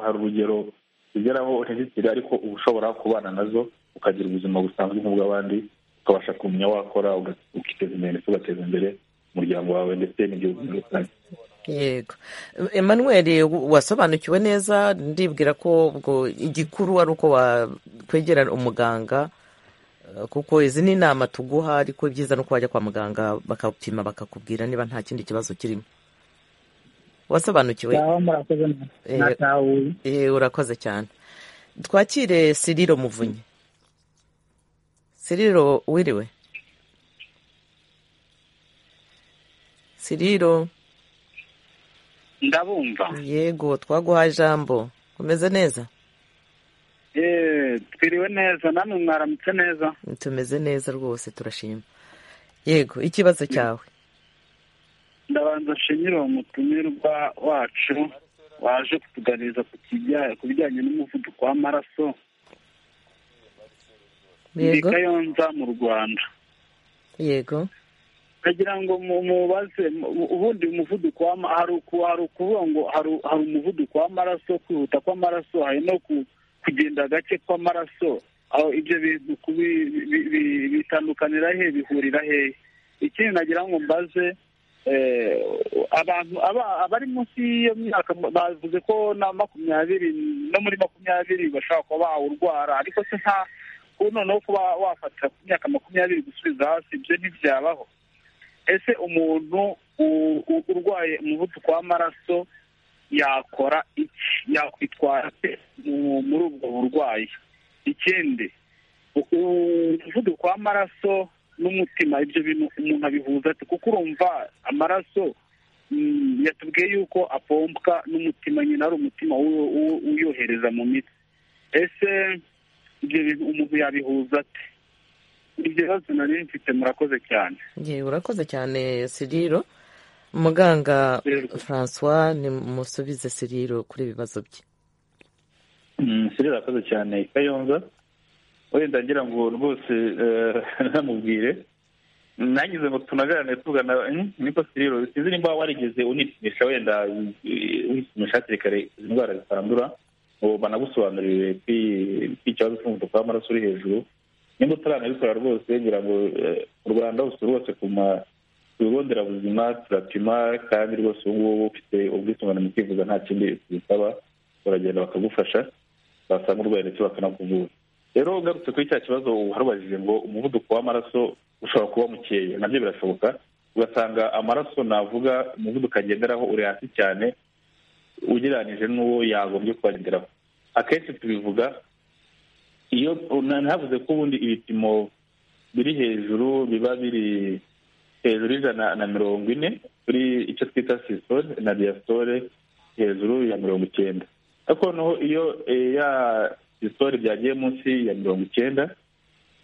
hari urugero zigeraho ntizikire ariko uba ushobora kubana nazo ukagira ubuzima busanzwe nk'ubw'abandi ukabasha kumenya wakora ukiteza imbere ndetse ugateza imbere umuryango wawe ndetse n'igihugu muri rusange yego emmanuel wasobanukiwe neza ndibwira ko ubwo igikuru ari uko wakwegera umuganga kuko izi ni inama tuguha ariko ibyiza ni uko wajya kwa muganga bakapima bakakubwira niba nta kindi kibazo kirimo wasobanukiwe urakoze cyane twakire siriro muvunyi siriro wiriwe siriro ndabumva yego twaguha ijambo umeze neza eee twiriwe neza namwe mwaramutse neza tumeze neza rwose turashima yego ikibazo cyawe ndabanza nshimire uwo mutumirwa wacu waje kutuganiriza ku bijyanye n'umuvuduko w'amaraso ni kayonza mu rwanda yego ndagira ngo mubaze ubundi umuvuduko hari ukuvuga ngo hari umuvuduko w'amaraso kwihuta kw'amaraso hari no kugenda gake kw'amaraso aho ibyo bintu bitandukanira he bihurira hehe ikindi nagira ngo mbaze abantu abari munsi y'iyo myaka bavuze ko na makumyabiri no muri makumyabiri bashobora kuba bawurwara ariko se nta noneho kuba wafatira ku myaka makumyabiri gusubiza hasi ibyo ntibyabaho ese umuntu urwaye umuvuduko w'amaraso yakora iki yakwitwara muri ubwo burwayi ikindi umuvuduko w'amaraso n'umutima ibyo bintu umuntu abihuza ati kuko urumva amaraso yatubwiye yuko apompwa n'umutima nyine ari umutima uyohereza mu mitsi ese ibyo bintu umuntu yabihuza ati ibibazo nari mfite murakoze cyane urakoze cyane siriro muganga francois nimusubize siriro kuri ibi bibazo bye siriro arakoze cyane kayonza wenda ngira ngo rwose namubwire nagize ngo tunagarane tugana niko siriro sinzi nimba warigeze unipimisha wenda wisumisha hakiri kare indwara zitandura ngo banagusobanurire kw'ikibazo cy'umuvuduko w'amaraso uri hejuru nimba utaranabikora rwose ngira ngo u rwanda hose rwose ku bigo nderabuzima turapima kandi rwose ubu ngubu ufite ubwisungane mu kwivuza nta kindi bisaba uragenda bakagufasha basanga urwaye ndetse bakanakuvura rero ugarutse kuri cya kibazo warubajije ngo umuvuduko w'amaraso ushobora kuba mukeya nabyo birashoboka ugasanga amaraso navuga umuvuduko agenderaho uri hasi cyane ugereranyije n'uwo yagombye kubagenderaho akenshi tubivuga iyo ntavuze ko ubundi ibipimo biri hejuru biba biri hejuru y'ijana na mirongo ine kuri icyo twita sisitore na diyasitore hejuru ya mirongo icyenda ariko noneho iyo ya sisitore byagiye munsi ya mirongo icyenda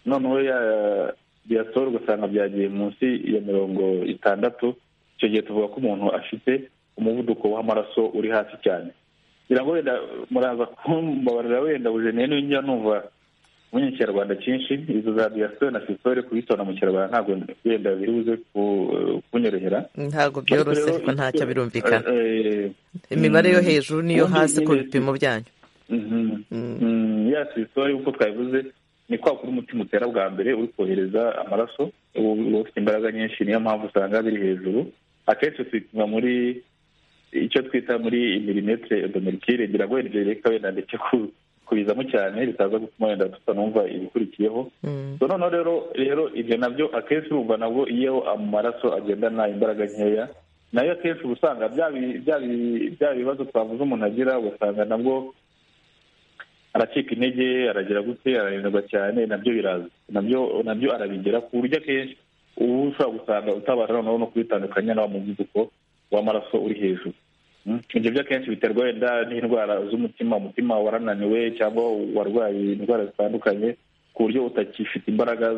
noneho ya diyasitore ugasanga byagiye munsi ya mirongo itandatu icyo gihe tuvuga ko umuntu afite umuvuduko w'amaraso uri hasi cyane kugira ngo wenda muraza kumbabarira wenda bujeneye n'injya numva muri kinyarwanda cyinshi izo za diyasitore na sisitore kubitona mu kinyarwanda ntabwo wenda biri buze kunyorohera ntabwo byoroshye ariko ntacyo birumvikana imibare yo hejuru n'iyo hasi ku bipimo byanyu ya sisitore uko twabivuze ni kwa kuri umutima utera bwa mbere uri kohereza amaraso uba ufite imbaraga nyinshi niyo mpamvu usanga biri hejuru akenshi tubipima muri icyo twita muri milimetire odomerikire ngira ngo wenda reka wenda ndetse kubizamo cyane bitaza gutuma wenda tutanumva ibikurikiyeho noneho rero rero ibyo nabyo akenshi urumva nabwo iyo amaraso agendana imbaraga nkeya nayo akenshi uba usanga bya bibazo twavuze umuntu agira ugasanga nabwo aracika intege aragira gute arananirwa cyane nabyo biraza nabyo arabigera ku buryo akenshi ubu ushobora gusanga utabasha noneho no kubitandukanya n'abamuvuduko w'amaraso uri hejuru ibyo byo akenshi biterwa wenda n'indwara z'umutima umutima warananiwe cyangwa warwaye indwara zitandukanye ku buryo utakifite imbaraga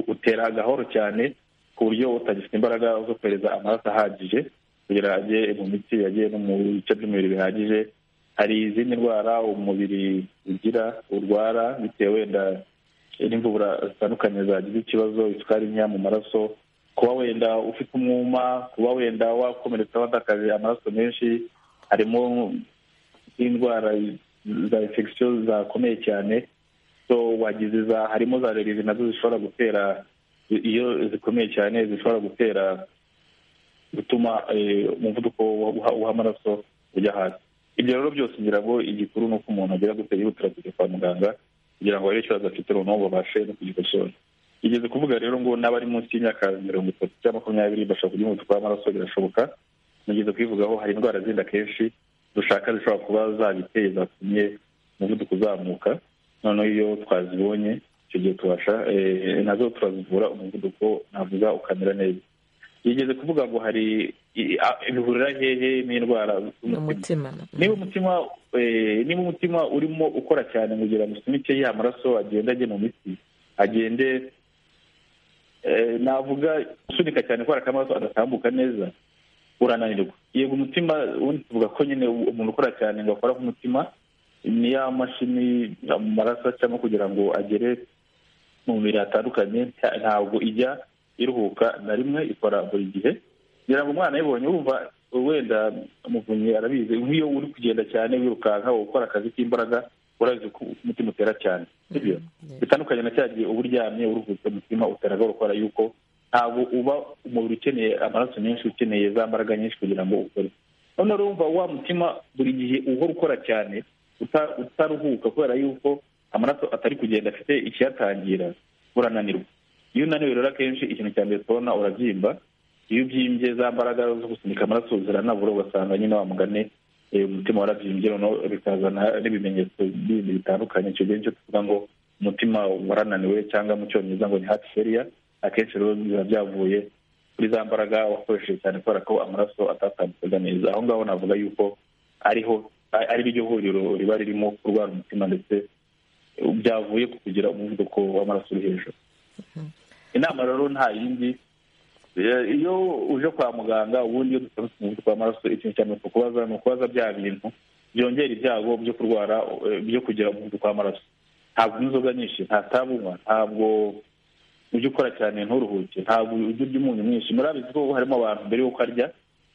utera gahoro cyane ku buryo utagifite imbaraga zo kohereza amaraso ahagije kugira ngo ajye mu mitsi ajye no mu bice by'umubiri bihagije hari izindi ndwara umubiri ugira urwara bitewe wenda n'imvubura zitandukanye zagize ikibazo isukari nkeya mu maraso kuba wenda ufite umwuma kuba wenda wakomeretsa wadakaje amaraso menshi harimo n'indwara za infection zakomeye cyane so wagize za harimo za rerizi nazo zishobora gutera iyo zikomeye cyane zishobora gutera gutuma umuvuduko w'amaraso ujya hasi ibyo rero byose ngira ngo igikuru ni uko umuntu agira gutera yihutira kujya kwa muganga kugira ngo barebe ikibazo afite noneho babashe no kugikosora igeze kuvuga rero ngo n'abari munsi y'imyaka mirongo itatu cyangwa makumyabiri bashobora kugira umuvuduko w'amaraso birashoboka mugeze kubivugaho hari indwara zindi akenshi dushaka zishobora kuba zabiteye zatumye umuvuduko uzamuka noneho iyo twazibonye icyo gihe tubasha nazo turazivura umuvuduko navuga ukamera neza yigeze kuvuga ngo hari bihurira hehe n'indwara z'umutima niba umutima niba umutima urimo ukora cyane kugira ngo usunike ya maraso agende ajye mu miti agende navuga usunika cyane kubera ko amaraso adatambuka neza urananirwa yego umutima ubundi tuvuga ko nyine umuntu ukora cyane ngo akora k'umutima ni ya mashini mu maraso acamo kugira ngo agere mu mubiri hatandukanye ntabwo ijya iruhuka na rimwe ikora buri gihe kugira ngo umwana ayibonye wumva wenda umuvunyi arabizi nk'iyo uri kugenda cyane wirukanka ukora akazi k'imbaraga urabizi ko umutima utera cyane sibyo bitandukanye na cya gihe uba uryamye uruhutse umutima utera gukora yuko ntabwo uba umubiri ukeneye amaraso menshi ukeneye za mbaraga nyinshi kugira ngo ukore noneho urumva wa mutima buri gihe uhora ukora cyane utaruhuka kubera yuko amaraso atari kugenda afite ikiyatangira urananirwa iyo unaniwe rero akenshi ikintu cya mbere tubona urabyimba iyo ubyimbye za mbaraga zo gusunika amaraso ziranabura ugasanga nyine wa mugane umutima warabyimbye noneho bikazana n'ibimenyetso bindi bitandukanye icyo gihe nicyo tuvuga ngo umutima warananiwe cyangwa mu cyongereza ngo ni hati feriya akenshi rero biba byavuye kuri za mbaraga wakoresheje cyane kubera ko amaraso atatambukaga neza aho ngaho navuga yuko ariho ari ryo huriro riba ririmo kurwara umutima ndetse byavuye ku kugira umuvuduko w'amaraso uri hejuru inama rero nta yindi iyo uje kwa muganga ubundi iyo dusanzwe umuvuduko w'amaraso ikintu cya mbere kubaza ni ukubaza bya bintu byongera ibyago byo kurwara byo kugira umuvuduko w'amaraso ntabwo unywa inzoga nyinshi nta tabu unywa ntabwo ujya ukora cyane nturuhuke ntabwo ujya urya umunyu mwinshi murabizi ko harimo abantu mbere y'uko arya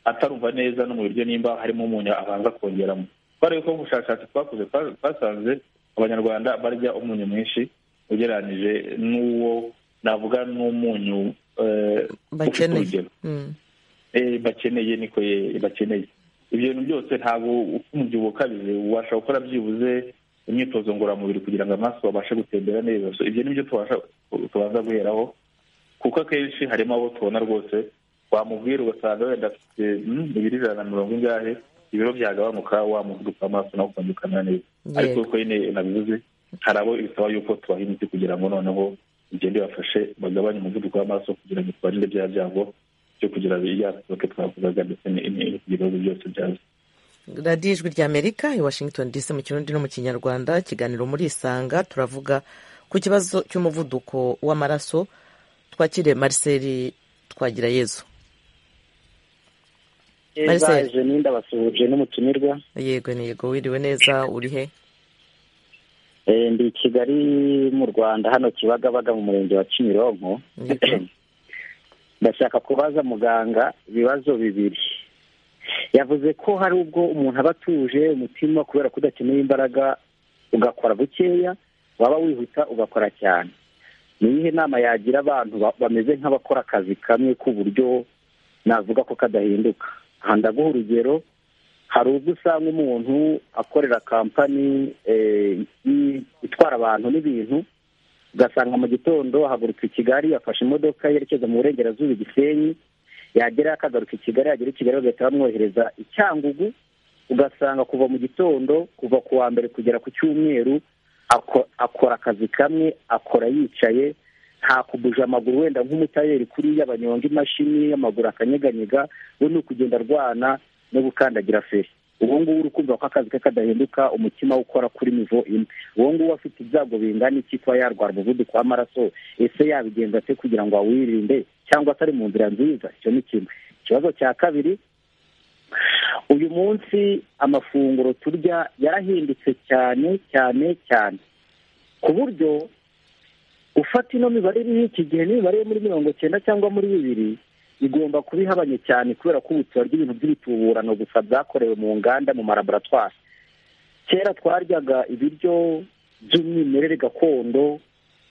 atarumva neza no mu biryo nimba harimo umunyu abanza kongeramo kubera ko ubushakashatsi twakoze twasanze abanyarwanda barya umunyu mwinshi ugereranyije n'uwo navuga n'umunyu bakeneye bakeneye niko bakeneye ibyo bintu byose ntabwo umubyibuho ukabije ubasha gukora byibuze imyitozo ngororamubiri kugira ngo amaraso babashe gutembera neza ibyo ni byo tubanza guheraho kuko akenshi harimo abo tubona rwose wamubwira ugasanga wenda afite ibiro ijana na mirongo ingahe ibiro byagabanuka wa muvuduko w'amaraso nawe ukongera ukamera neza ariko uko nyine nabivuze hari abo bisaba yuko tubaha imiti kugira ngo noneho bigende bafashe bagabanye umuvuduko w'amaraso kugira ngo tubarinde bya byago byo kugira yasohoke twavugaga ndetse n'ibibazo byose byazo radiyo ijwi ry'amerika i washington dc mu kirundi no mu kinyarwanda ikiganiro murisanga turavuga ku kibazo cy'umuvuduko w'amaraso twakire marcel twagira yezu baje n'inda basuhuje n'umutumirwa yego ni yego wiriwe neza uri he ndi kigali mu rwanda hano kibagabaga mu murenge wa kimironko ndashaka kubaza muganga ibibazo bibiri yavuze ko hari ubwo umuntu aba atuje umutima kubera ko udakeneye imbaraga ugakora bukeya waba wihuta ugakora cyane ni iyihe nama yagira abantu bameze nk'abakora akazi kamwe k'uburyo navuga ko kadahinduka aha ndaguha urugero hari ubwo usanga umuntu akorera kampani itwara abantu n'ibintu ugasanga mu gitondo ahaguruka i kigali afashe imodoka yerekeza mu burengerazuba igisenyi yagera akagaruka i kigali yagera i kigali bagahita bamwohereza i cyangugu ugasanga kuva mu gitondo kuva ku wa mbere kugera ku cyumweru akora akazi kamwe akora yicaye nta kubuje amaguru wenda nk'umutayeri kuriya banyonga imashini amaguru akanyeganyega we ni ukugenda arwana no gukandagira feri ubu ngubu uri kumva ko akazi ke kadahinduka umutima ukora kuri mivo imwe uwo nguwo afite ibyago bingana iki kuba yarwara umuvuduko w'amaraso ese yabigenza ate kugira ngo awirinde cyangwa atari mu nzira nziza icyo ni kimwe ikibazo cya kabiri uyu munsi amafunguro turya yarahindutse cyane cyane cyane ku buryo ufata ino mibare iriho iki gihe n'imibare yo muri mirongo cyenda cyangwa muri bibiri igomba kuba ihabanye cyane kubera ko ubu turarya ibintu by'ibituburano gusa byakorewe mu nganda mu maraboratwari kera twaryaga ibiryo by'umwimerere gakondo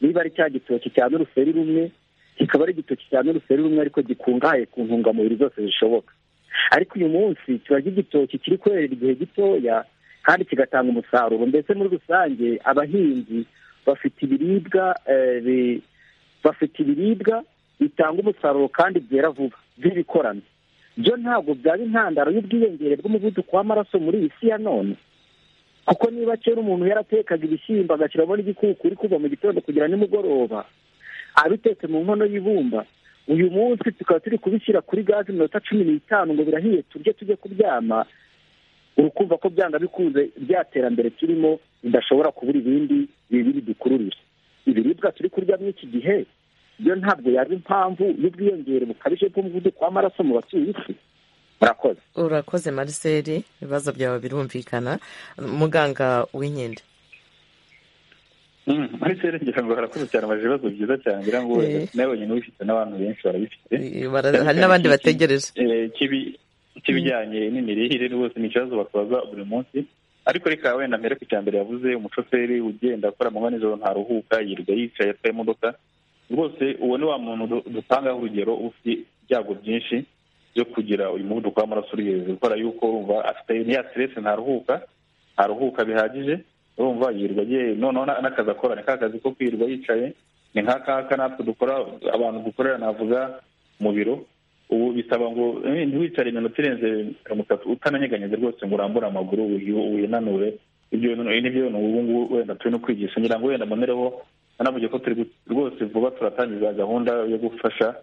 niba ari cya gitoki cya n'uruseri rumwe kikaba ari igitoki cya n'uruseri rumwe ariko gikungahaye ku ntungamubiri zose zishoboka ariko uyu munsi turarya igitoki kiri kurera igihe gitoya kandi kigatanga umusaruro ndetse muri rusange abahinzi bafite ibiribwa bafite ibiribwa bitanga umusaruro kandi byera vuba by'ibikorano byo ntabwo byaba intandaro y'ubwiyongere bw'umuvuduko w'amaraso muri iyi si ya none kuko niba kera umuntu yaratekaga ibishyimbo agashyiramo n'igikukuri kuva mu gitondo kugera nimugoroba abitetse mu nkono y'ibumba uyu munsi tukaba turi kubishyira kuri gaze iminota cumi n'itanu ngo birahiye turye tujye kuryama urukumva ko byanga bikunze bya terambere turimo bidashobora kubura ibindi bibiri dukururira ibiribwa turi kurya muri iki gihe byo ntabwo yaba impamvu y'ubwiyongere bukabije bw'umuvuduko w'amaraso mu batuye isi murakoze urakoze mariseri ibibazo byawe birumvikana muganga w'inkende mariseri ngira ngo barakoze cyane baje ibibazo byiza cyane ngira ngo nawe nyine ubifite n'abantu benshi barabifite hari n'abandi bategereje k'ibijyanye n'imirire rwose ni ikibazo bakubaza buri munsi ariko reka wenda mbere ku iterambere yavuze umushoferi ugenda akora amanywa nijoro ntaruhuka yirirwa yicaye atwaye imodoka rwose uwo ni wa muntu dutangaho urugero ufite ibyago byinshi byo kugira uyu muvuduko w'amaraso uri hejuru kubera yuko urumva afite niya siteresi ntaruhuka ntaruhuka bihagije urumva yirirwa noneho n'akazi akora ni ka kazi ko kwirirwa yicaye ni nka kaka natwe dukora abantu dukorera navuga mu biro ubu bisaba ngo ntiwicare iminota irenze mirongo itatu utananyeganyeze rwose ngo urambure amaguru winanure ibyo bintu ubu ngubu wenda turi no kwigisha ngira ngo wenda mbonereho hanavuge ko turi rwose vuba turatangiza gahunda yo gufasha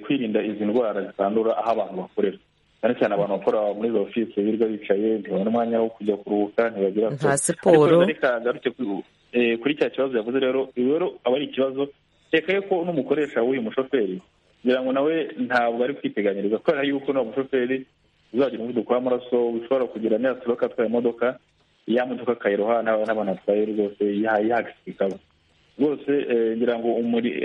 kwirinda izi ndwara zitandura aho abantu bakorera cyane cyane abantu bakora muri za ofisi birirwa bicaye ntibabona umwanya wo kujya kuruhuka ntibagira nta siporo reka ngarutse kuri cya kibazo yavuze rero rero aba ari ikibazo reka yuko n'umukoresha w'uyu mushoferi kugira ngo nawe ntabwo ari kwiteganyiriza kubera yuko n'uwo mushoferi uzagira umuvuduko w'amaraso ushobora kugira niyasoroka atwaye imodoka ya modoka akayiroha n'abantu atwaye rwose yahagisika ikaba rwose ngira ngo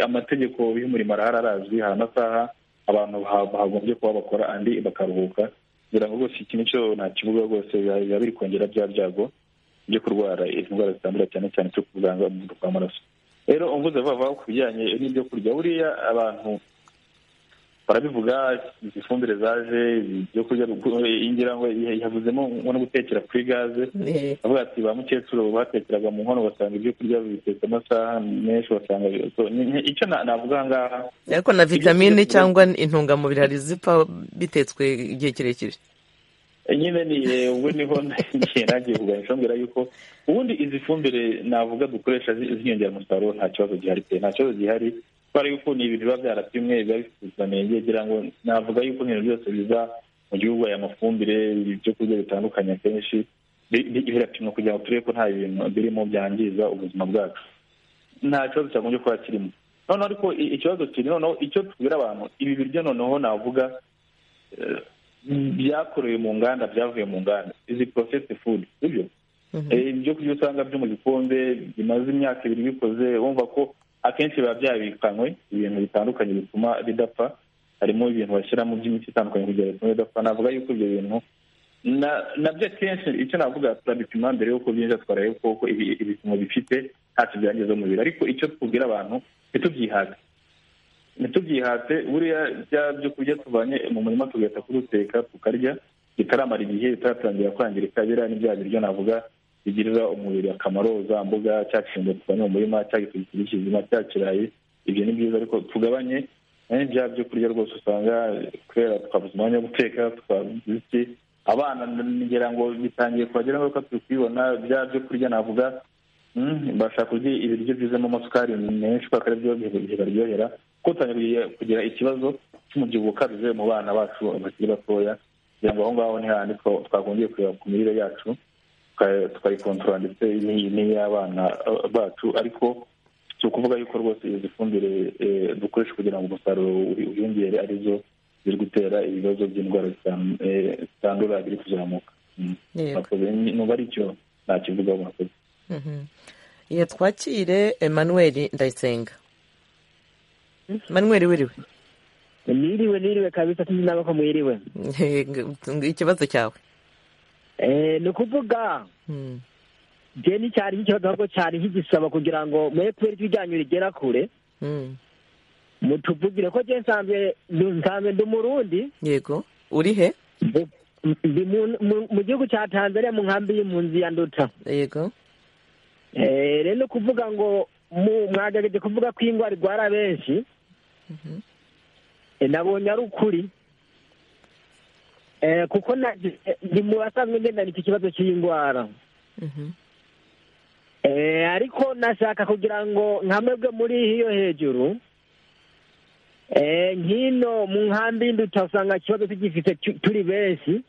amategeko y'umurimo arahari arazwi hari amasaha abantu bagombye kuba bakora andi bakaruhuka ngira ngo rwose iki nicyo ntakivuga rwose biba biri kongera bya byago byo kurwara izi ndwara zitandura cyane cyane cyo kuganga umuvuduko w'amaraso rero umvuze vuba ku bijyanye n'ibyo kurya buriya abantu barabivuga izi fumbire zaje ibyo kurya ngira ngo yavuzemo nko gutekera kuri gaze avuga ati ba mukecuru batekeraga mu nkono basanga ibyo kurya bitetse amasaha menshi basanga icyo navuga aha ngaha ariko na vitamine cyangwa intungamubiri hari zipfa bitetswe igihe kirekire nyine ni ubwo niho nagiye nagiye kuganisha mbwira yuko ubundi izi fumbire navuga dukoresha ziyongera umusaruro nta kibazo gihari pe nta kibazo gihari kubera yuko ni ibintu biba byarapimwe biba bifite ubuziranenge ngira ngo navuga yuko ibintu byose biza mu gihugu aya mafumbire ibyo kurya bitandukanye akenshi birapimwa kugira ngo turebe ko nta bintu birimo byangiza ubuzima bwacu nta kibazo cyagombye kuba kirimo noneho ariko ikibazo kiri noneho icyo tubwira abantu ibi biryo noneho navuga byakorewe mu nganda byavuye mu nganda izi porosesi fudu sibyo ibyo kurya usanga byo mu gikombe bimaze imyaka ibiri bikoze wumva ko akenshi biba byabikanywe ibintu bitandukanye bituma bidapfa harimo ibintu bashyiramo by'imiti itandukanye kugira ngo bitume bidapfa navuga yuko ibyo bintu nabyo akenshi icyo navuga turabipima mbere y'uko byinjira twareba ko ibipimo bifite ntacyo byangiza umubiri ariko icyo tubwira abantu ntitubyihate ntitubyihate buriya bya byo kurya tuvanye mu murima tugahita kuruteka tukarya bitaramara igihe bitaratangira kwangirika biriya ni bya biryo navuga bigirira umubiri akamaro za mbuga cya kirungo tuvanye mu murima cya gikurikira kizima cya kirayi ibyo ni byiza ariko tugabanye bya byo kurya rwose usanga kubera twabuze umwanya wo guteka twabuze iki abana ngira ngo bitangiye kuhagera ngaruka turi kubibona bya byo kurya navuga bashaka kurya ibiryo byuzemo amasukari menshi kubera ko aribyo bibaryohera kuko dutangiye kugira ikibazo cy'umubyibuho ukabije mu bana bacu bakiri batoya kugira ngo aho ngaho ntihandi twakongeye kureba ku mirire yacu tukayikontorora ndetse n'iy'abana bacu ariko si ukuvuga yuko rwose izi fumbire dukoresha kugira ngo umusaruro wiyongere arizo ziri gutera ibibazo by'indwara zitandura biri kuzamuka nuba ari cyo ntakivugaho mwakoze iyo twakire emanuweli ndayisenga emanuweli wiriwe niriwe niriwe kabisa sinzi nawe ko mwiriwe ikibazo cyawe ni ukuvuga njye ni cyari nk'ikibazo ahubwo cyari nk'igisaba kugira ngo mwepfo ibijyanye rigera kure mutuvugire ko njye nsanzwe ndi umurundi yego uri he ndi mu gihugu cya tanzania mu nkambi y'impunzi ya nduta yego rero kuvuga ngo mwagerageje kuvuga ko indwara irwara benshi nabonye ari ukuri kuko ni mu basanzwe ngendana iki kibazo cy'indwara ariko nashaka kugira ngo nkamebwe muri iyo hejuru nk'ino mu nkambi y'induta usanga ikibazo tugifite turi benshi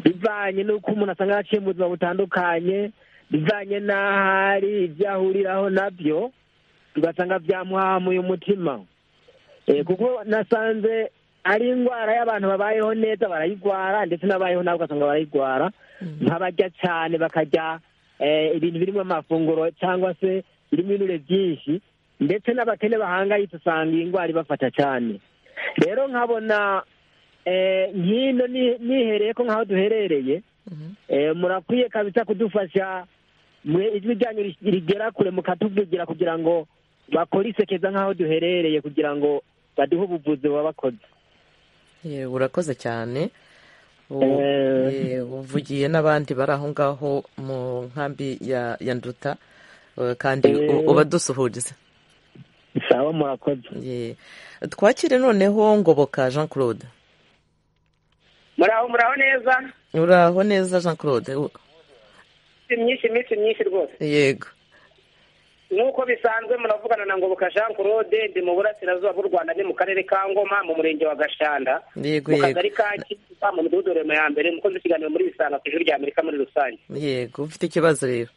bivanye n'uko umuntu asanga yaciye mu buzima butandukanye bivanye n'aho ari ibyo ahuriraho nabyo ugasanga byamuhamuye umutima kuko nasanze ari indwara y'abantu babayeho neza barayirwara ndetse n'abayeho nawe ugasanga barayirwara nk'abarya cyane bakarya ibintu birimo amafunguro cyangwa se birimo ibinure byinshi ndetse n'abakene bahangayitse usanga iyi ndwara ibafata cyane rero nkabona nk'ino nihereye ko nk'aho duherereye murakwiye kabisa kudufasha ijwi ryanyu rigera kure mukatuvugira kugira ngo bakore isekeza nk'aho duherereye kugira ngo baduhe ubuvuzi bakoze yewe urakoze cyane uvugiye n'abandi bari aho ngaho mu nkambi ya nduta kandi uba dusuhuriza sawa murakoze twakire noneho ngoboka jean claude muraho muraho neza uraho neza jean claude myinshi iminsi myinshi rwose yego nk'uko bisanzwe muravugana na ngoboka jean claude ndi mu burasirazuba bw'u rwanda ni mu karere ka ngoma mu murenge wa gashanda yego mu kagari ka kiba mu midugudu rema ya mbere mukoze ikiganiro muri bisanga ku ijuru rya amerika muri rusange yego ufite ikibazo rero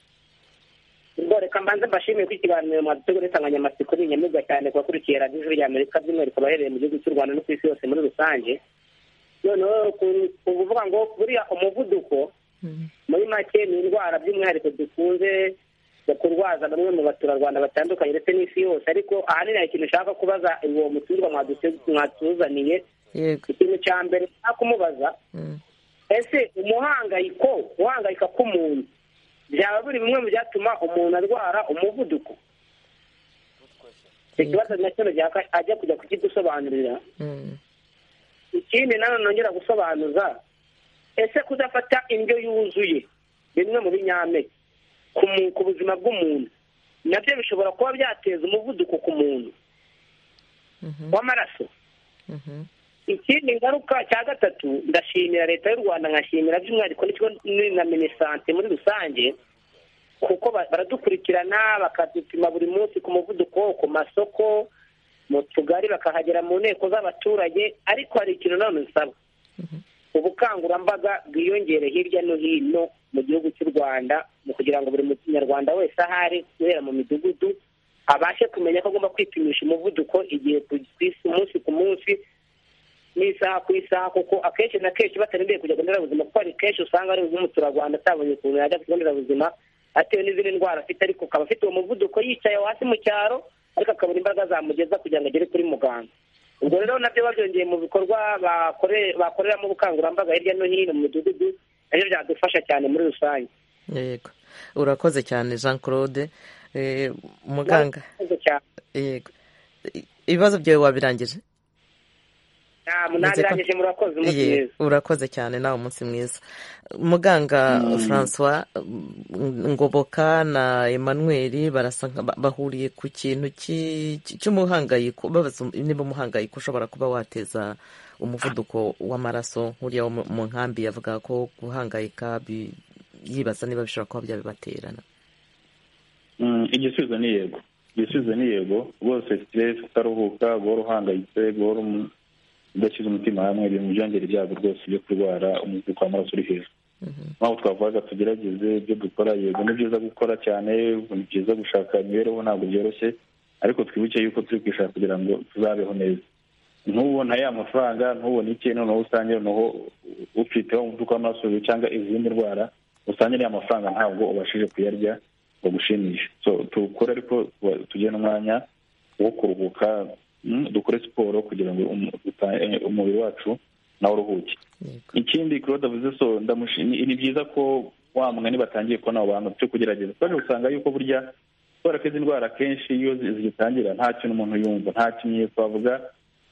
ubwo reka mbanze mbashimiye ko ikiganiro mwadutegura insanganyamatsiko ni inyamibwa cyane ku bakurikiye radiyo ijuru rya amerika by'umwihariko abahereye mu gihugu cy'u rwanda no ku isi yose muri rusange noneho kuvuga ngo buriya umuvuduko muri make ni indwara by'umwihariko dukunze kurwaza bamwe mu baturarwanda batandukanye ndetse n'isi yose ariko ahanini hari ikintu ushaka kubaza uwo mutumirwa mwatuzaniye ikintu cya mbere ushaka kumubaza ese umuhangayiko guhangayika k'umuntu byaba biri bimwe mu byatuma umuntu arwara umuvuduko ikibazo nacyo ajya kujya kukidusobanurira ikindi nanone nongera gusobanuza ese kudafata indyo yuzuye bimwe mu binyampeke ku buzima bw'umuntu nabyo bishobora kuba byateza umuvuduko ku muntu w'amaraso ikindi ngaruka cya gatatu ndashimira leta y'u rwanda nkashimira by'umwihariko n'ikigo na minisante muri rusange kuko baradukurikirana bakadupima buri munsi ku muvuduko ku masoko mu tugari bakahagera mu nteko z'abaturage ariko hari ikintu nanone nsaba ubukangurambaga bwiyongere hirya no hino mu gihugu cy'u rwanda mu kugira ngo buri munyarwanda wese aho ari guhera mu midugudu abashe kumenya ko agomba kwipimisha umuvuduko igihe umunsi ku munsi n'isaha ku isaha kuko akenshi na kenshi batarindiriye kujya ku nderabuzima kuko hari kenshi usanga ari nk'umuturarwanda atabonye ukuntu yajya ku kigo nderabuzima atewe n'izindi ndwara afite ariko akaba afite uwo muvuduko yicaye hasi mu cyaro ariko akabura imbaraga zamugeza kugira ngo agere kuri muganga ubwo rero nabyo babyongeye mu bikorwa bakoreramo ubukangurambaga hirya no hino mu midugudu nabyo byadufasha cyane muri rusange yego urakoze cyane jean claude muganga yego ibibazo byawe wabirangije ntabirangije murakoze umunsi mwiza urakoze cyane nawe umunsi mwiza muganga francois ngoboka na emmanuel barasa bahuriye ku kintu cy'umuhangayiko babaza niba umuhangayiko ushobora kuba wateza umuvuduko w'amaraso nk'uriya mu nkambi yavuga ko guhangayika yibaza niba bishobora kuba byabibaterana igisubizo ni yego igisubizo ni yego rwose siteresi utaruhuka guhora uhangayitse guhora udashyize umutima hamwe biri mu byongera ibyago rwose byo kurwara umuvuduko w'amaraso uri hejuru ntabwo twavuga tugerageze ibyo dukora yego ni byiza gukora cyane ni byiza gushaka imibereho ntabwo byoroshye ariko twibuke yuko turi kwishaka kugira ngo tuzabeho neza ntubona ya mafaranga ntubone iki noneho usange noneho ufiteho umuvuduko w'amaraso cyangwa izindi ndwara usange niya mafaranga ntabwo ubashije kuyarya ngo gushimishe tukore ariko tugire n'umwanya wo kuruhuka dukore siporo kugira ngo umubiri wacu nawe uruhuke ikindi claude avuze so ni byiza ko wa mugani batangiye kubona abo bantu byo kugerageza twaje gusanga yuko burya kubera ko izi ndwara akenshi iyo zigitangira nta kintu umuntu yumva nta kimenyetso bavuga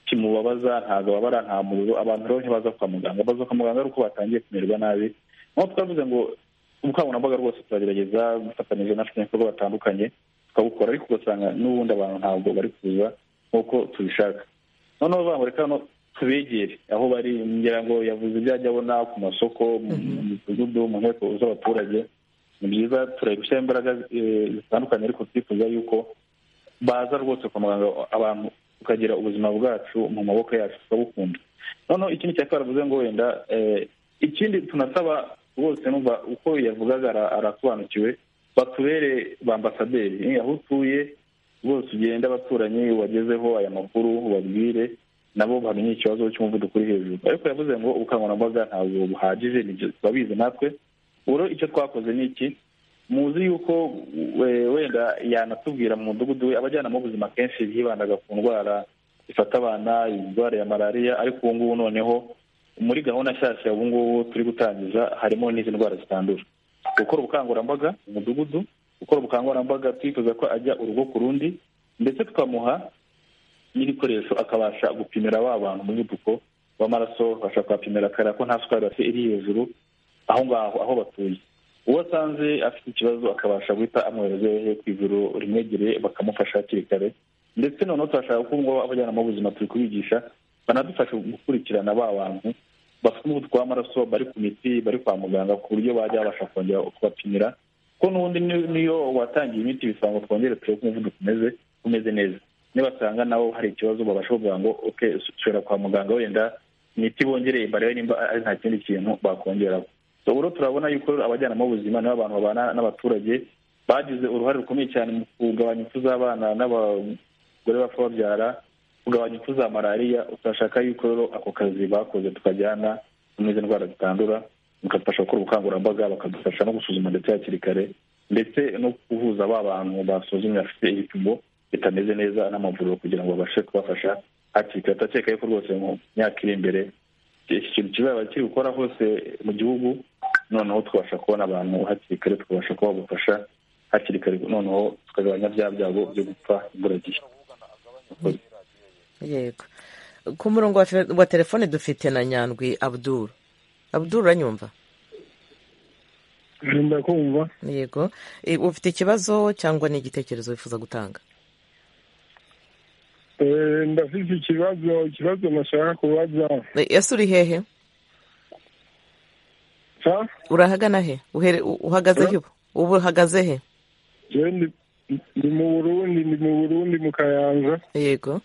kimubabaza ntabwo babara nta muriro abantu rero ntibaza kwa muganga baza kwa muganga ari uko batangiye kumererwa nabi nk'uko twavuze ngo ubukangurambaga rwose turagerageza gufatanyije n'abafatanyabikorwa batandukanye tukabukora ariko ugasanga n'ubundi abantu ntabwo bari kuza nk'uko tubishaka noneho bavuga ngo reka hano tubegere aho bari ngira ngo yavuze ibyo ajya abona ku masoko mu midugudu mu nteko z'abaturage ni byiza turabishyira imbaraga zitandukanye ariko twifuza yuko baza rwose kwa muganga abantu tukagira ubuzima bwacu mu maboko yacu tukabukunda noneho ikindi cya karavuze ngo wenda ikindi tunasaba rwose numva uko yavugaga arasobanukiwe batubere ba ambasaderi aho utuye rwose ugende abaturanyi wagezeho aya makuru ubabwire nabo bamenye ikibazo cy'umuvuduko uri hejuru ariko yavuze ngo ubukangurambaga ntabwo buhagije nibyo turabizi natwe uburo icyo twakoze ni iki muzi yuko wenda yanatubwira mu mudugudu we abajyanama b'ubuzima kenshi hibandaga ku ndwara ifata abana indwara ya malariya ariko ubu ngubu noneho muri gahunda nshyashya ubu ngubu turi gutangiza harimo n'izi ndwara zitandura gukora ubukangurambaga mu mudugudu gukora ubukangurambaga twifuza ko ajya urugo ku rundi ndetse tukamuha n'ibikoresho akabasha gupimira wa bantu umuvuduko w'amaraso bashobora kuhapimira akareba ko nta sukari bafite iri hejuru aho ngaho aho batuye uwo asanze afite ikibazo akabasha guhita amwoherezeho ku ivuriro rimwegereye bakamufasha hakiri kare ndetse noneho turashaka ko ubungubu abajyanama b'ubuzima turi kubigisha banadufasha gukurikirana ba bantu bafite umuvuduko w'amaraso bari ku miti bari kwa muganga ku buryo bajya babasha kongera kubapimira ko n'ubundi n'iyo watangiye imiti bisaba ngo twongere turebe uko umuvuduko umeze umeze neza nibasanga nawe hari ikibazo babasha kuvuga ngo oke usubira kwa muganga wenda imiti bongereye barebe nimba ari nta kindi kintu bakongeraho ubu turabona yuko abajyanama b'ubuzima nibo abantu babana n'abaturage bagize uruhare rukomeye cyane mu kugabanya impfu z'abana n'abagore bapfa babyara kugabanya impfu za malariya turashaka yuko rero ako kazi bakoze tukajyana n'izi ndwara zitandura bikadufasha gukora ubukangurambaga bakadufasha no gusuzuma ndetse hakiri kare ndetse no kuvuza ba bantu basuzumye bafite ibipimo bitameze neza n'amavuriro kugira ngo babashe kubafasha hakiri kare turakeka yuko rwose mu myaka iri imbere iki kintu kizaba kiri gukora hose mu gihugu noneho tubasha kubona abantu hakiri kare tukabasha kuba babufasha hakiri kare noneho tukagabanya bya byago byo gupfa imburagihe yego ku murongo wa telefone dufite na nyandwi abuduru abuduru uranyumva kumva yego ufite ikibazo cyangwa ni igitekerezo wifuza gutanga ndafite ikibazo ikibazo nashaka kubaza ese uri hehe urahagana he uhagaze he ubu uhagaze he ni mu burundi ni mu burundi mu kayanza yego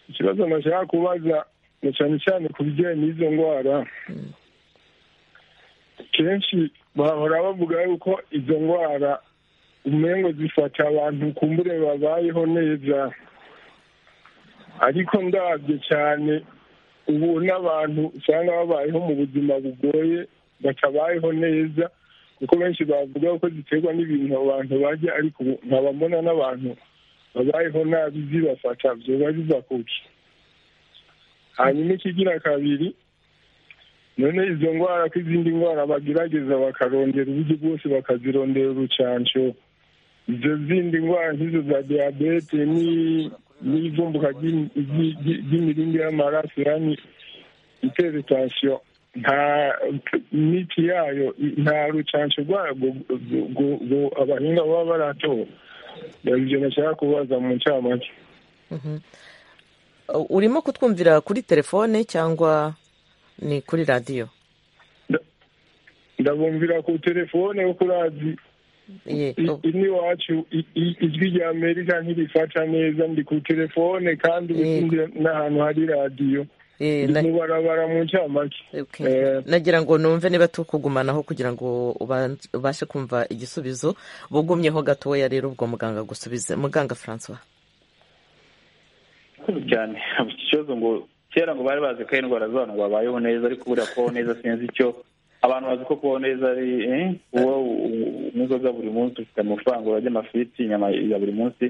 ikibazo nashaka kubaza ni cyane cyane ku bijyanye n'izo ndwara kenshi bahora bavuga yuko izo ndwara umengo zifata abantu kumbure babayeho neza ariko ndabyo cyane ubu n'abantu usanga babayeho mu buzima bugoye batabayeho neza kuko benshi bavuga ko ziterwa n'ibintu abantu bajya ariko ubu nkaba mbona n'abantu babayeho nabi zibafata byoba biva kuki hanyuma ikigira kabiri none izo ndwara ko izindi ndwara bagerageza bakarondera uburyo bwose bakazirondera urucanco izo zindi ndwara nk'izo za diyabete n'ivumbuka ry'imirindi y'amaraso yani itera itansiyo nta miti yayo nta rucanco rwayo abahinga baba baratora ibyo nashaka kubaza mu ncamake urimo kutwumvira kuri telefone cyangwa ni kuri radiyo ndabumvira ku telefone yo kuri radiyo ino iwacu ijwi rya amerika ntirifata neza ndi ku telefone kandi ubundi n'ahantu hari radiyo mu barabara mu ncamake nagira ngo numve niba tukugumanaho kugira ngo ubashe kumva igisubizo bugumyeho gatoya rero ubwo muganga gusubiza muganga francois cyane ikibazo ngo kera ngo bari bazi ko ari indwara z'abantu ngo babayeho neza ariko buriya kubaho neza sinzi icyo abantu bazi ko kubaho neza ari uwo n'inzoga buri munsi ufite amafaranga urajya amafiriti inyama ya buri munsi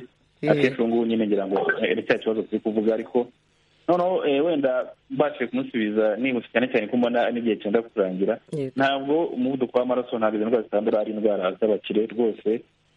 akenshi ubu ngubu nyine ngira ngo ni cya kibazo turi kuvuga ariko noneho wenda mbashije kumusubiza nibutse cyane cyane ko mbona n'igihe cyenda kurangira ntabwo umuvuduko w'amaraso ntabwo izo ndwara zitandura ari indwara z'abakire rwose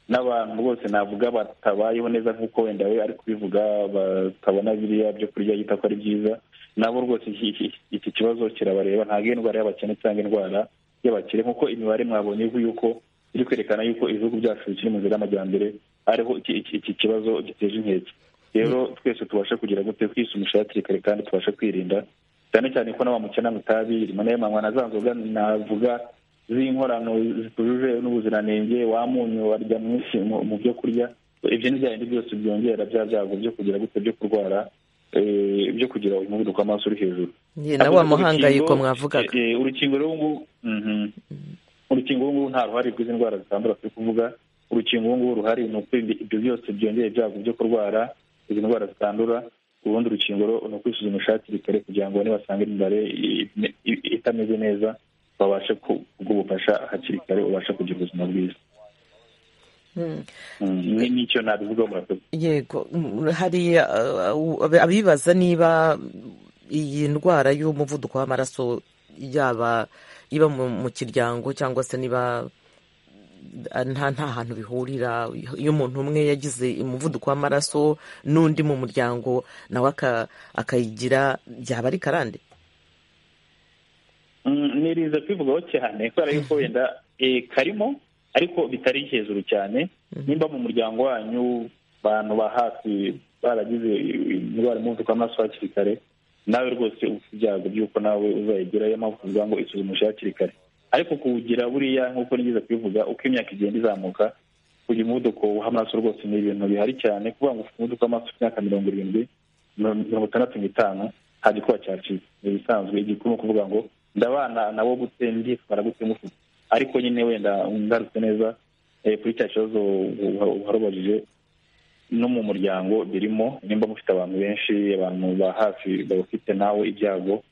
n'abantu rwose navuga batabayeho neza nk'uko wenda we ari kubivuga batabona biriya byo kurya yita ko ari byiza nabo rwose iki kibazo kirabareba ntabwo indwara y'abakene cyangwa indwara y'abakire nk'uko imibare mwabonye yuko iri kwerekana yuko ibihugu byacu bikiri mu nzira y'amajyambere ariho iki kibazo giteje inkeke rero twese tubashe kugira gute kwisumisha hakiri kare kandi tubashe kwirinda cyane cyane ko n'abamukena mutabiri manayemanywa na za nzoga navuga z'inkorano zitujuje n'ubuziranenge wamunyu warya mwinshi mu byo kurya ibyo ni bindi byose byongera bya byago byo kugira gute byo kurwara byo kugira umuvuduko w'amaraso uri hejuru na wa muhangayiko mwavugaga urukingo rw'ubu urukingo rw'ubu nta ruhare rw'izi ndwara zitandura turi kuvuga urukingo rw'ubu ruhari ni ukwirinda ibyo byose byongera ibyago byo kurwara izi ndwara zitandura ubundi urukingo ni ukwisuzumisha hakiri kare kugira ngo nibasanga imibare itameze neza babashe kubufasha hakiri kare ubashe kugira ubuzima bwiza n'icyo nabivugaho murakoze yego hari abibaza niba iyi ndwara y'umuvuduko w'amaraso yaba iba mu kiryango cyangwa se niba nta hantu bihurira iyo umuntu umwe yagize umuvuduko w'amaraso n'undi mu muryango nawe akayigira byaba ari karande nirinze kwivugaho cyane kubera yuko wenda karimo ariko bitari hejuru cyane nimba mu muryango wanyu abantu ba hafi baragize indwara y'umuvuduko w'amaraso hakiri kare nawe rwose ufite ibyago by'uko nawe uzayigerayo mpamvu kuvuga ngo isuzumishe hakiri kare ariko kuwugira buriya nk'uko nigeze kubivuga uko imyaka igenda izamuka kugira umuvuduko w'amaraso rwose ni ibintu bihari cyane kuvuga ngo ufite umuvuduko w'amaraso ku myaka mirongo irindwi mirongo itandatu n'itanu nta gikuba cyacika ni ibisanzwe igikuru ni ukuvuga ngo ndabana nabo gute nditwara gute mufite ariko nyine wenda ngarutse neza kuri cya kibazo warubajije no mu muryango birimo nimba mufite abantu benshi abantu ba hafi bafite nawe ibyago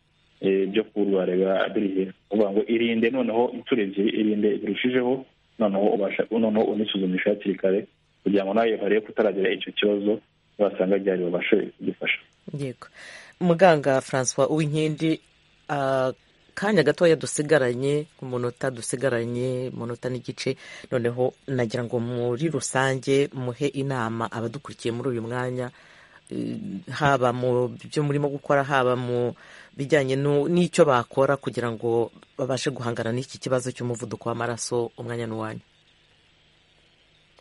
byo kurwara biri hejuru uvuga ngo irinde noneho inshuro ebyiri irinde birushijeho noneho ubasha noneho unisuzumisha hakiri kare kugira ngo nawe barebe ko utaragira icyo kibazo basanga gihari babashe kugifasha yego muganga francois uwinkindi akanya gatoya dusigaranye ku munota dusigaranye munota n'igice noneho nagira ngo muri rusange muhe inama abadukurikiye muri uyu mwanya haba mu byo murimo gukora haba mu bijyanye n'icyo bakora kugira ngo babashe guhangana n'iki kibazo cy'umuvuduko w'amaraso umwanya n'uwanya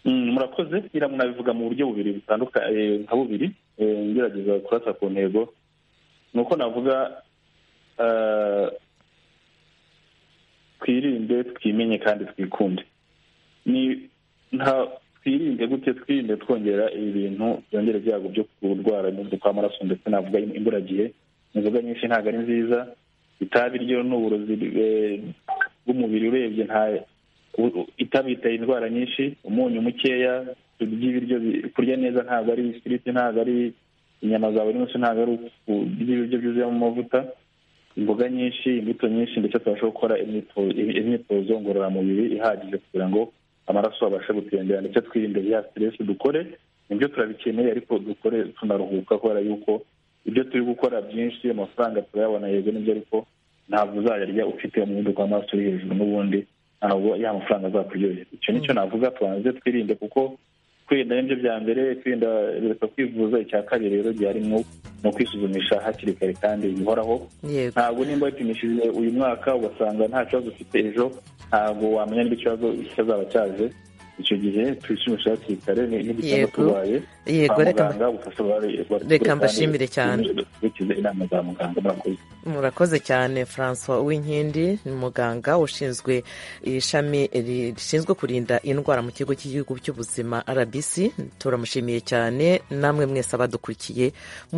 murakoze munabivuga mu buryo bubiri butandukanye nka bubiri ngerageza kurasa ku ntego ni uko navuga twirinde twimenye kandi twikunde ni nta twirinde gute twirinde twongera ibi bintu byongera ibyago byo kurwara umuvuduko w'amaraso ndetse navuga imburagihe inzoga nyinshi ntabwo ari nziza itabi ryo ni uburozi bw'umubiri urebye nta itabi biteye indwara nyinshi umunyu mukeya turya ibiryo kurya neza ntabwo ari ifiriti ntabwo ari inyama za buri munsi ntabwo ari kurya ibiryo byuzuyemo amavuta imboga nyinshi imbuto nyinshi ndetse tubasha gukora imyitozo ngororamubiri ihagije kugira ngo amaraso abashe gutembera ndetse twirinde ya siteresi dukore nibyo turabikeneye ariko dukore tunaruhuka kubera yuko ibyo turi gukora byinshi amafaranga turayabona yego nibyo ariko ntabwo uzayarya ufite umuvuduko w'amaraso uri hejuru n'ubundi ntabwo ya mafaranga azakuryohera icyo nicyo navuga tubanze twirinde kuko kwirinda nibyo bya mbere kwirinda bireka kwivuza icya kabiri rero gihari ni ukwisuzumisha hakiri kare kandi bihoraho ntabwo nimba wipimishije uyu mwaka ugasanga nta kibazo ufite ejo ntabwo wamenya niba ikibazo kizaba cyaje icyo gihe twisumisha hakiri kare n'igihe tubaye kwa muganga ubufasha reka mbashimire cyane gukurikiza inama za muganga murakoze murakoze cyane francois uwinkindi ni muganga ushinzwe ishami rishinzwe kurinda indwara mu kigo cy'igihugu cy'ubuzima rbc turamushimiye cyane namwe mwese abadukurikiye